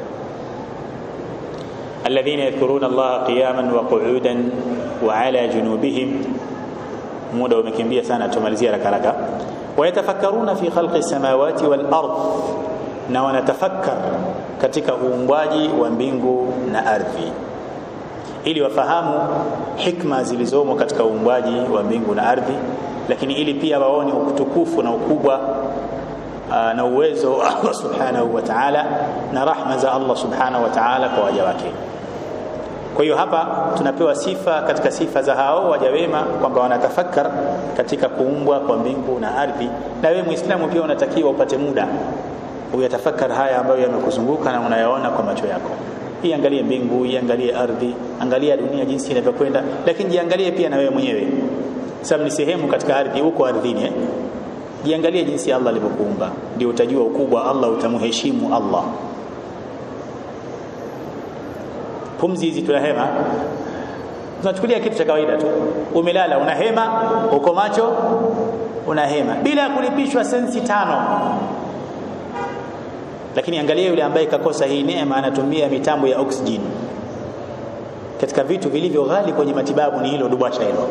الذين يذكرون الله قياما وقعودا وعلى جنوبهم muda umekimbia sana tumalizia haraka haraka wayatafakkaruna fi khalqi samawati wal ard na wanatafakkar katika uumbaji wa mbingu na ardhi ili wafahamu hikma zilizomo katika uumbaji wa mbingu na ardhi lakini ili pia waone utukufu na ukubwa na uwezo wa Allah subhanahu wa ta'ala na rahma za Allah subhanahu wa ta'ala kwa waja wake kwa hiyo hapa tunapewa sifa katika sifa za hao waja wema kwamba wanatafakar katika kuumbwa kwa mbingu na ardhi na wewe muislamu pia unatakiwa upate muda uyatafakar haya ambayo yamekuzunguka na unayaona kwa macho yako iangalie mbingu iangalie ardhi angalia dunia jinsi inavyokwenda lakini jiangalie pia na wewe mwenyewe sababu ni sehemu katika ardhi huko ardhini eh? jiangalie jinsi Allah alivyokuumba ndio utajua ukubwa Allah utamheshimu Allah pumzi hizi tunahema tunachukulia kitu cha kawaida tu umelala unahema uko macho unahema bila kulipishwa sensi tano lakini angalia yule ambaye kakosa hii neema anatumia mitambo ya oxygen katika vitu vilivyo ghali kwenye matibabu ni hilo dubasha hilo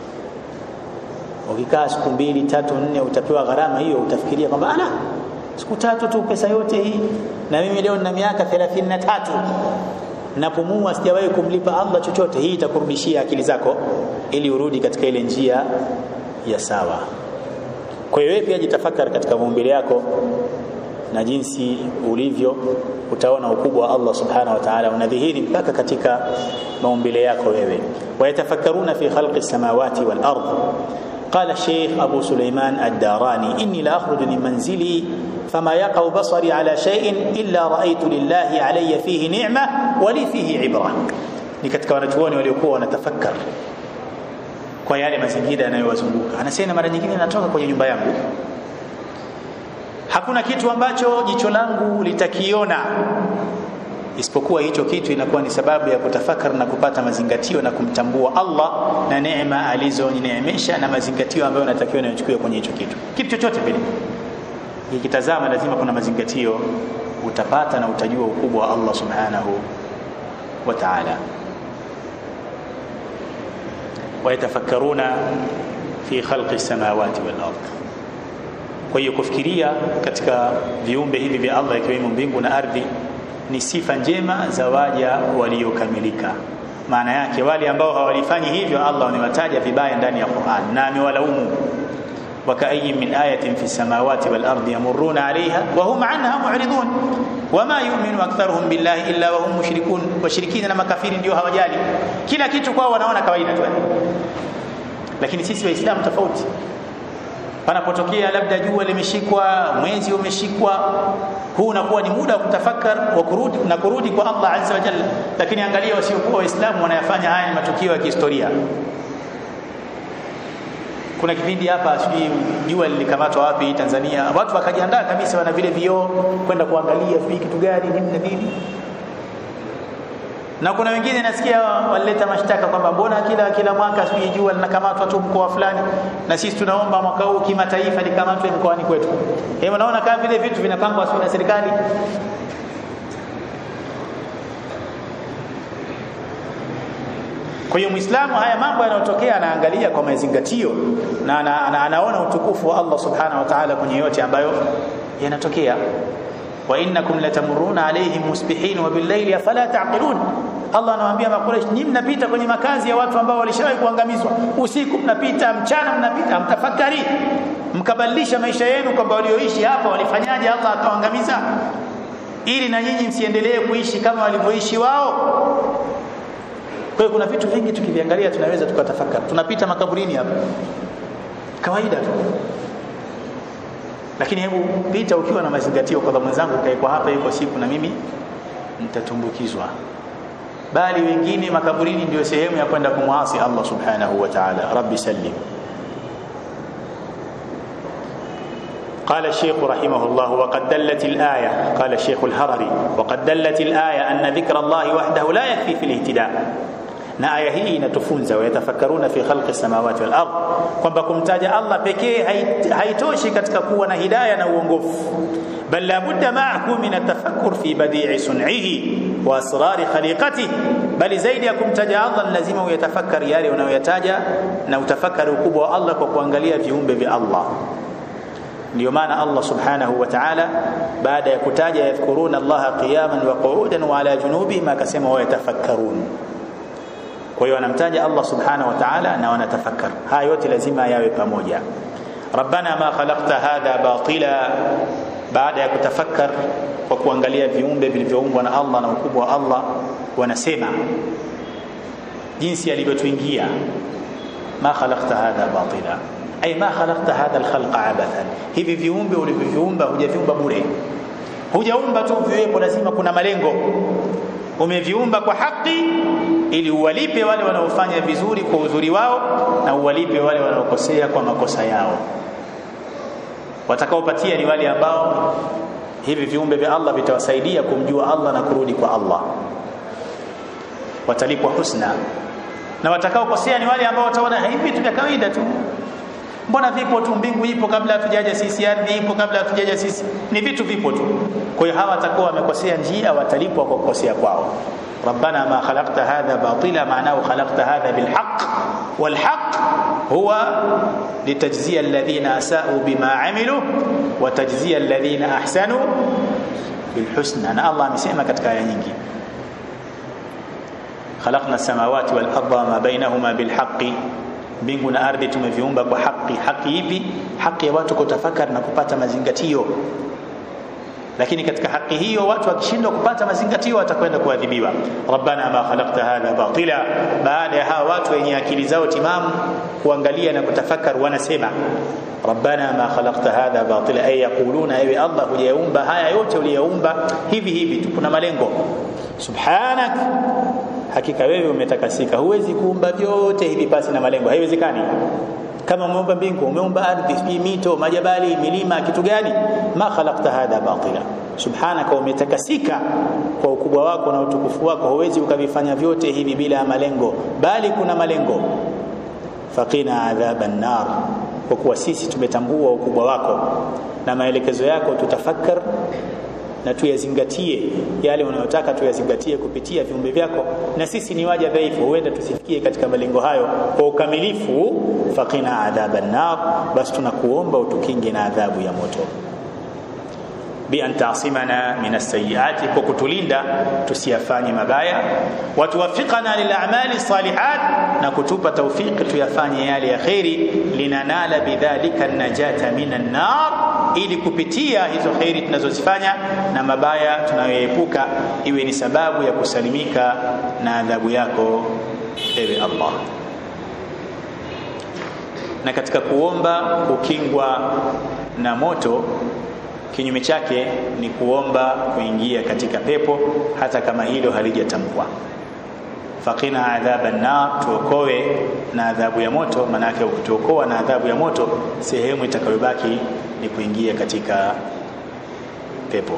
ukikaa siku mbili tatu nne utapewa gharama hiyo utafikiria kwamba ana siku tatu tu pesa yote hii na mimi leo nina miaka 33 napumua sijawahi kumlipa Allah chochote hii itakurudishia akili zako ili urudi katika ile njia ya sawa kwa hiyo wewe pia jitafakari katika maumbile yako na jinsi ulivyo utaona ukubwa wa Allah subhanahu wa ta'ala unadhihiri mpaka katika maumbile yako wewe wayatafakkaruna fi khalqi samawati wal ardh قال الشيخ أبو سليمان الداراني إني لا أخرج من منزلي فما يقع بصري على شيء إلا رأيت لله علي فيه نعمة ولي فيه عبرة ni katika wanachuoni waliokuwa wanatafakkar kwa yale mazingira yanayowazunguka anasema mara nyingine natoka kwenye nyumba yangu hakuna kitu ambacho jicho langu litakiona isipokuwa hicho kitu inakuwa ni sababu ya kutafakar na kupata mazingatio na kumtambua Allah na neema alizonineemesha na mazingatio ambayo natakiwa nichukue kwenye hicho kitu kitu chochote vile ikitazama lazima kuna mazingatio utapata na utajua ukubwa wa Allah subhanahu wa ta'ala wayatafakkaruna fi khalqi samawati wal ardh kwa hiyo kufikiria katika viumbe hivi vya Allah ikiwemo mbingu na ardhi ni sifa njema za waja waliokamilika maana yake wale ambao hawalifanyi hivyo Allah amewataja vibaya ndani ya Qur'an na amewalaumu وكأي من آية في السماوات والأرض يمرون عليها وهم عنها معرضون وما يؤمن أكثرهم بالله إلا وهم مشركون وشركين na makafiri ndio hawajali kila kitu kwao wanaona kawaida tu lakini sisi waislamu tofauti panapotokea labda jua limeshikwa mwezi umeshikwa huu unakuwa ni muda wa kutafakar wa kurudi na kurudi kwa Allah azza wa jalla lakini angalia wasiokuwa waislamu wanayafanya haya ni matukio ya kihistoria kuna kipindi hapa sijui jua lilikamatwa wapi Tanzania watu wakajiandaa kabisa wana vile vioo kwenda kuangalia sijui kitu gani nini na nini na kuna wengine nasikia walileta mashtaka kwamba mbona kila kila mwaka sijui jua linakamatwa tu mkoa fulani na sisi tunaomba mwaka huu kimataifa likamatwe mkoani kwetu hebu unaona kama vile vitu vinapangwa sio na serikali Kwa hiyo Muislamu haya mambo yanayotokea anaangalia kwa mazingatio na ana, ana, anaona utukufu wa Allah Subhanahu wa Ta'ala kwenye yote ambayo yanatokea. Wa innakum latamuruna alayhim musbihin wa billayli afala taqilun. Allah anawaambia Makuraish, nyinyi mnapita kwenye makazi ya watu ambao walishawahi kuangamizwa. Usiku mnapita, mchana mnapita, mtafakari. Mkabadilisha maisha yenu kwamba walioishi hapa walifanyaje Allah akawaangamiza ili na nyinyi msiendelee kuishi kama walivyoishi wao. Kwa hiyo kuna vitu vingi tukiviangalia tunaweza tukatafakari. Tunapita makaburini hapa. Kawaida tu. Lakini hebu pita ukiwa na mazingatio kwamba mwenzangu kae kwa hapa yuko siku na mimi nitatumbukizwa. Bali wengine makaburini ndio sehemu ya kwenda kumwasi Allah Subhanahu wa Ta'ala. Rabbi sallim. قال الشيخ رحمه الله وقد دلت الآية قال الشيخ الهرري وقد دلت الآية أن ذكر الله وحده لا يكفي في الاهتداء na aya hii inatufunza wayatafakkaruna fi khalqi samawati wal ard kwamba kumtaja Allah pekee haitoshi katika kuwa na hidayah na uongofu bal la budda ma'ahu min atafakkur fi badi'i sun'ihi wa asrari khaliqatihi bali zaidi ya kumtaja Allah lazima uyatafakkari yale unayoyataja na utafakari ukubwa wa Allah kwa kuangalia viumbe vya Allah ndio maana Allah subhanahu wa ta'ala baada ya kutaja yadhkuruna Allah qiyaman wa qu'udan wa ala junubihim akasema wa yatafakkarun kwa hiyo wanamtaja Allah subhanahu wa ta'ala na wanatafakkar haya yote lazima yawe pamoja rabbana ma khalaqta hadha batila baada ya kutafakkar kwa kuangalia viumbe vilivyoumbwa na Allah na ukubwa wa Allah wanasema jinsi alivyotuingia ma khalaqta hadha batila ay ma khalaqta hadha alkhalqa abathan hivi viumbe ulivyoviumba hujaviumba bure hujaumba tu viwepo lazima kuna malengo umeviumba kwa haki ili uwalipe wale wanaofanya vizuri kwa uzuri wao na uwalipe wale wanaokosea kwa makosa yao watakaopatia ni wale ambao hivi viumbe vya Allah vitawasaidia kumjua Allah na kurudi kwa Allah watalipwa husna na watakaokosea ni wale ambao wataona hivi vitu vya kawaida tu mbona vipo tu mbingu ipo kabla hatujaja sisi ardhi ipo kabla hatujaja sisi ni vitu vipo tu kwa hiyo hawa watakuwa wamekosea njia watalipwa kwa kukosea kwao ربنا ما خلقت هذا باطلا معناه خلقت هذا بالحق والحق هو لتجزي الذين اساءوا بما عملوا وتجزي الذين احسنوا بالحسنى انا الله amesema katika aya nyingi خلقنا السماوات والارض وما بينهما بالحق mbingu na ardhi tumeviumba kwa haki haki ipi haki ya watu kutafakari na kupata mazingatio lakini katika haki hiyo watu wakishindwa kupata mazingatio watakwenda kuadhibiwa rabbana ma khalaqta hadha batila baada ya hawa watu wenye akili zao timamu kuangalia na kutafakar wanasema rabbana ma khalaqta hadha batila ay yaquluna ewe allah hujaumba haya yote uliyaumba hivi hivi tu kuna malengo subhanak hakika wewe umetakasika huwezi kuumba vyote hivi pasi na malengo haiwezekani kama umeumba mbingu umeumba ardhi mito majabali milima kitu gani ma khalaqta hadha batila subhanaka umetakasika kwa ukubwa wako na utukufu wako huwezi ukavifanya vyote hivi bila malengo bali kuna malengo faqina adhaban nar kwa kuwa sisi tumetambua ukubwa wako na maelekezo yako tutafakar na tuyazingatie yale unayotaka tuyazingatie kupitia viumbe vyako na sisi ni waja dhaifu huenda tusifikie katika malengo hayo kwa ukamilifu faqina adhaban nar basi tunakuomba utukinge na adhabu ya moto bi an ta'simana min as-sayyiati kwa kutulinda tusiyafanye mabaya watuwafikana lil a'mali salihat na kutupa tawfiki tuyafanye yale ya khairi linanala bidhalika najata minan nar ili kupitia hizo khairi tunazozifanya na mabaya tunayoepuka iwe ni sababu ya kusalimika na adhabu yako ewe Allah na katika kuomba kukingwa na moto kinyume chake ni kuomba kuingia katika pepo hata kama hilo halijatamkwa faqina adhaban nar tuokoe na adhabu ya moto manake ukituokoa na adhabu ya moto sehemu itakayobaki ni kuingia katika pepo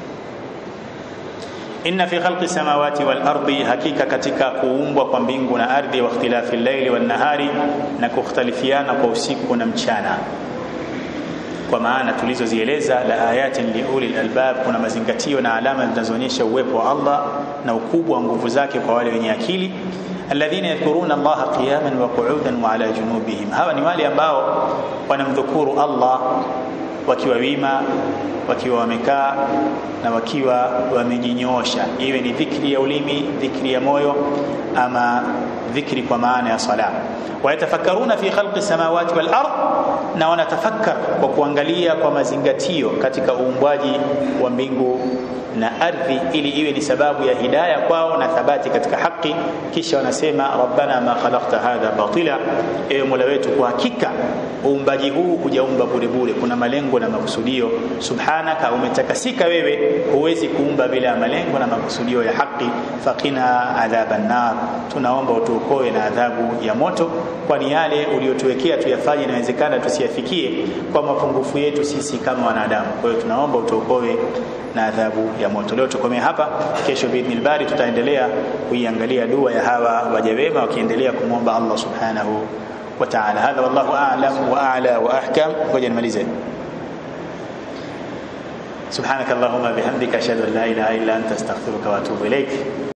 inna fi khalqi samawati wal ardi hakika katika kuumbwa kwa mbingu na ardhi wa ikhtilafi al-layli wan nahari na kukhtalifiana kwa usiku na mchana kwa maana tulizozieleza la ayatin liuli albab kuna mazingatio na alama zinazoonyesha uwepo wa Allah na ukubwa wa nguvu zake kwa wale wenye akili alladhina yadhkuruna Allah qiyaman wa qu'udan wa ala junubihim hawa ni wale ambao wanamdhukuru Allah wakiwa wima wakiwa wamekaa na wakiwa wamejinyoosha iwe ni dhikri ya ulimi dhikri ya moyo ama dhikri kwa maana ya sala wayatafakkaruna fi khalqi samawati wal ard na wanatafakkar kwa kuangalia kwa mazingatio katika uumbwaji wa mbingu na ardhi ili iwe ni sababu ya hidaya kwao na thabati katika haki kisha wanasema rabbana ma khalaqta hadha batila ewe mola wetu kwa hakika uumbaji huu hujaumba bure bure kuna malengo na makusudio subhanaka umetakasika wewe huwezi kuumba bila malengo na makusudio ya haki faqina adhaban nar tunaomba utuokoe na adhabu ya moto kwani yale uliotuwekea tuyafanye inawezekana tusiyafikie kwa mapungufu yetu sisi kama wanadamu kwa hiyo tunaomba utuokoe na adhabu ya moto leo tukomea hapa kesho biidhnil bari tutaendelea kuiangalia dua ya hawa waja wema wakiendelea kumwomba Allah subhanahu wa ta'ala hadha wallahu a'lam wa a'la wa ahkam ngoja nimalize سبحانك اللهم بحمدك اشهد ان لا اله الا انت استغفرك واتوب اليك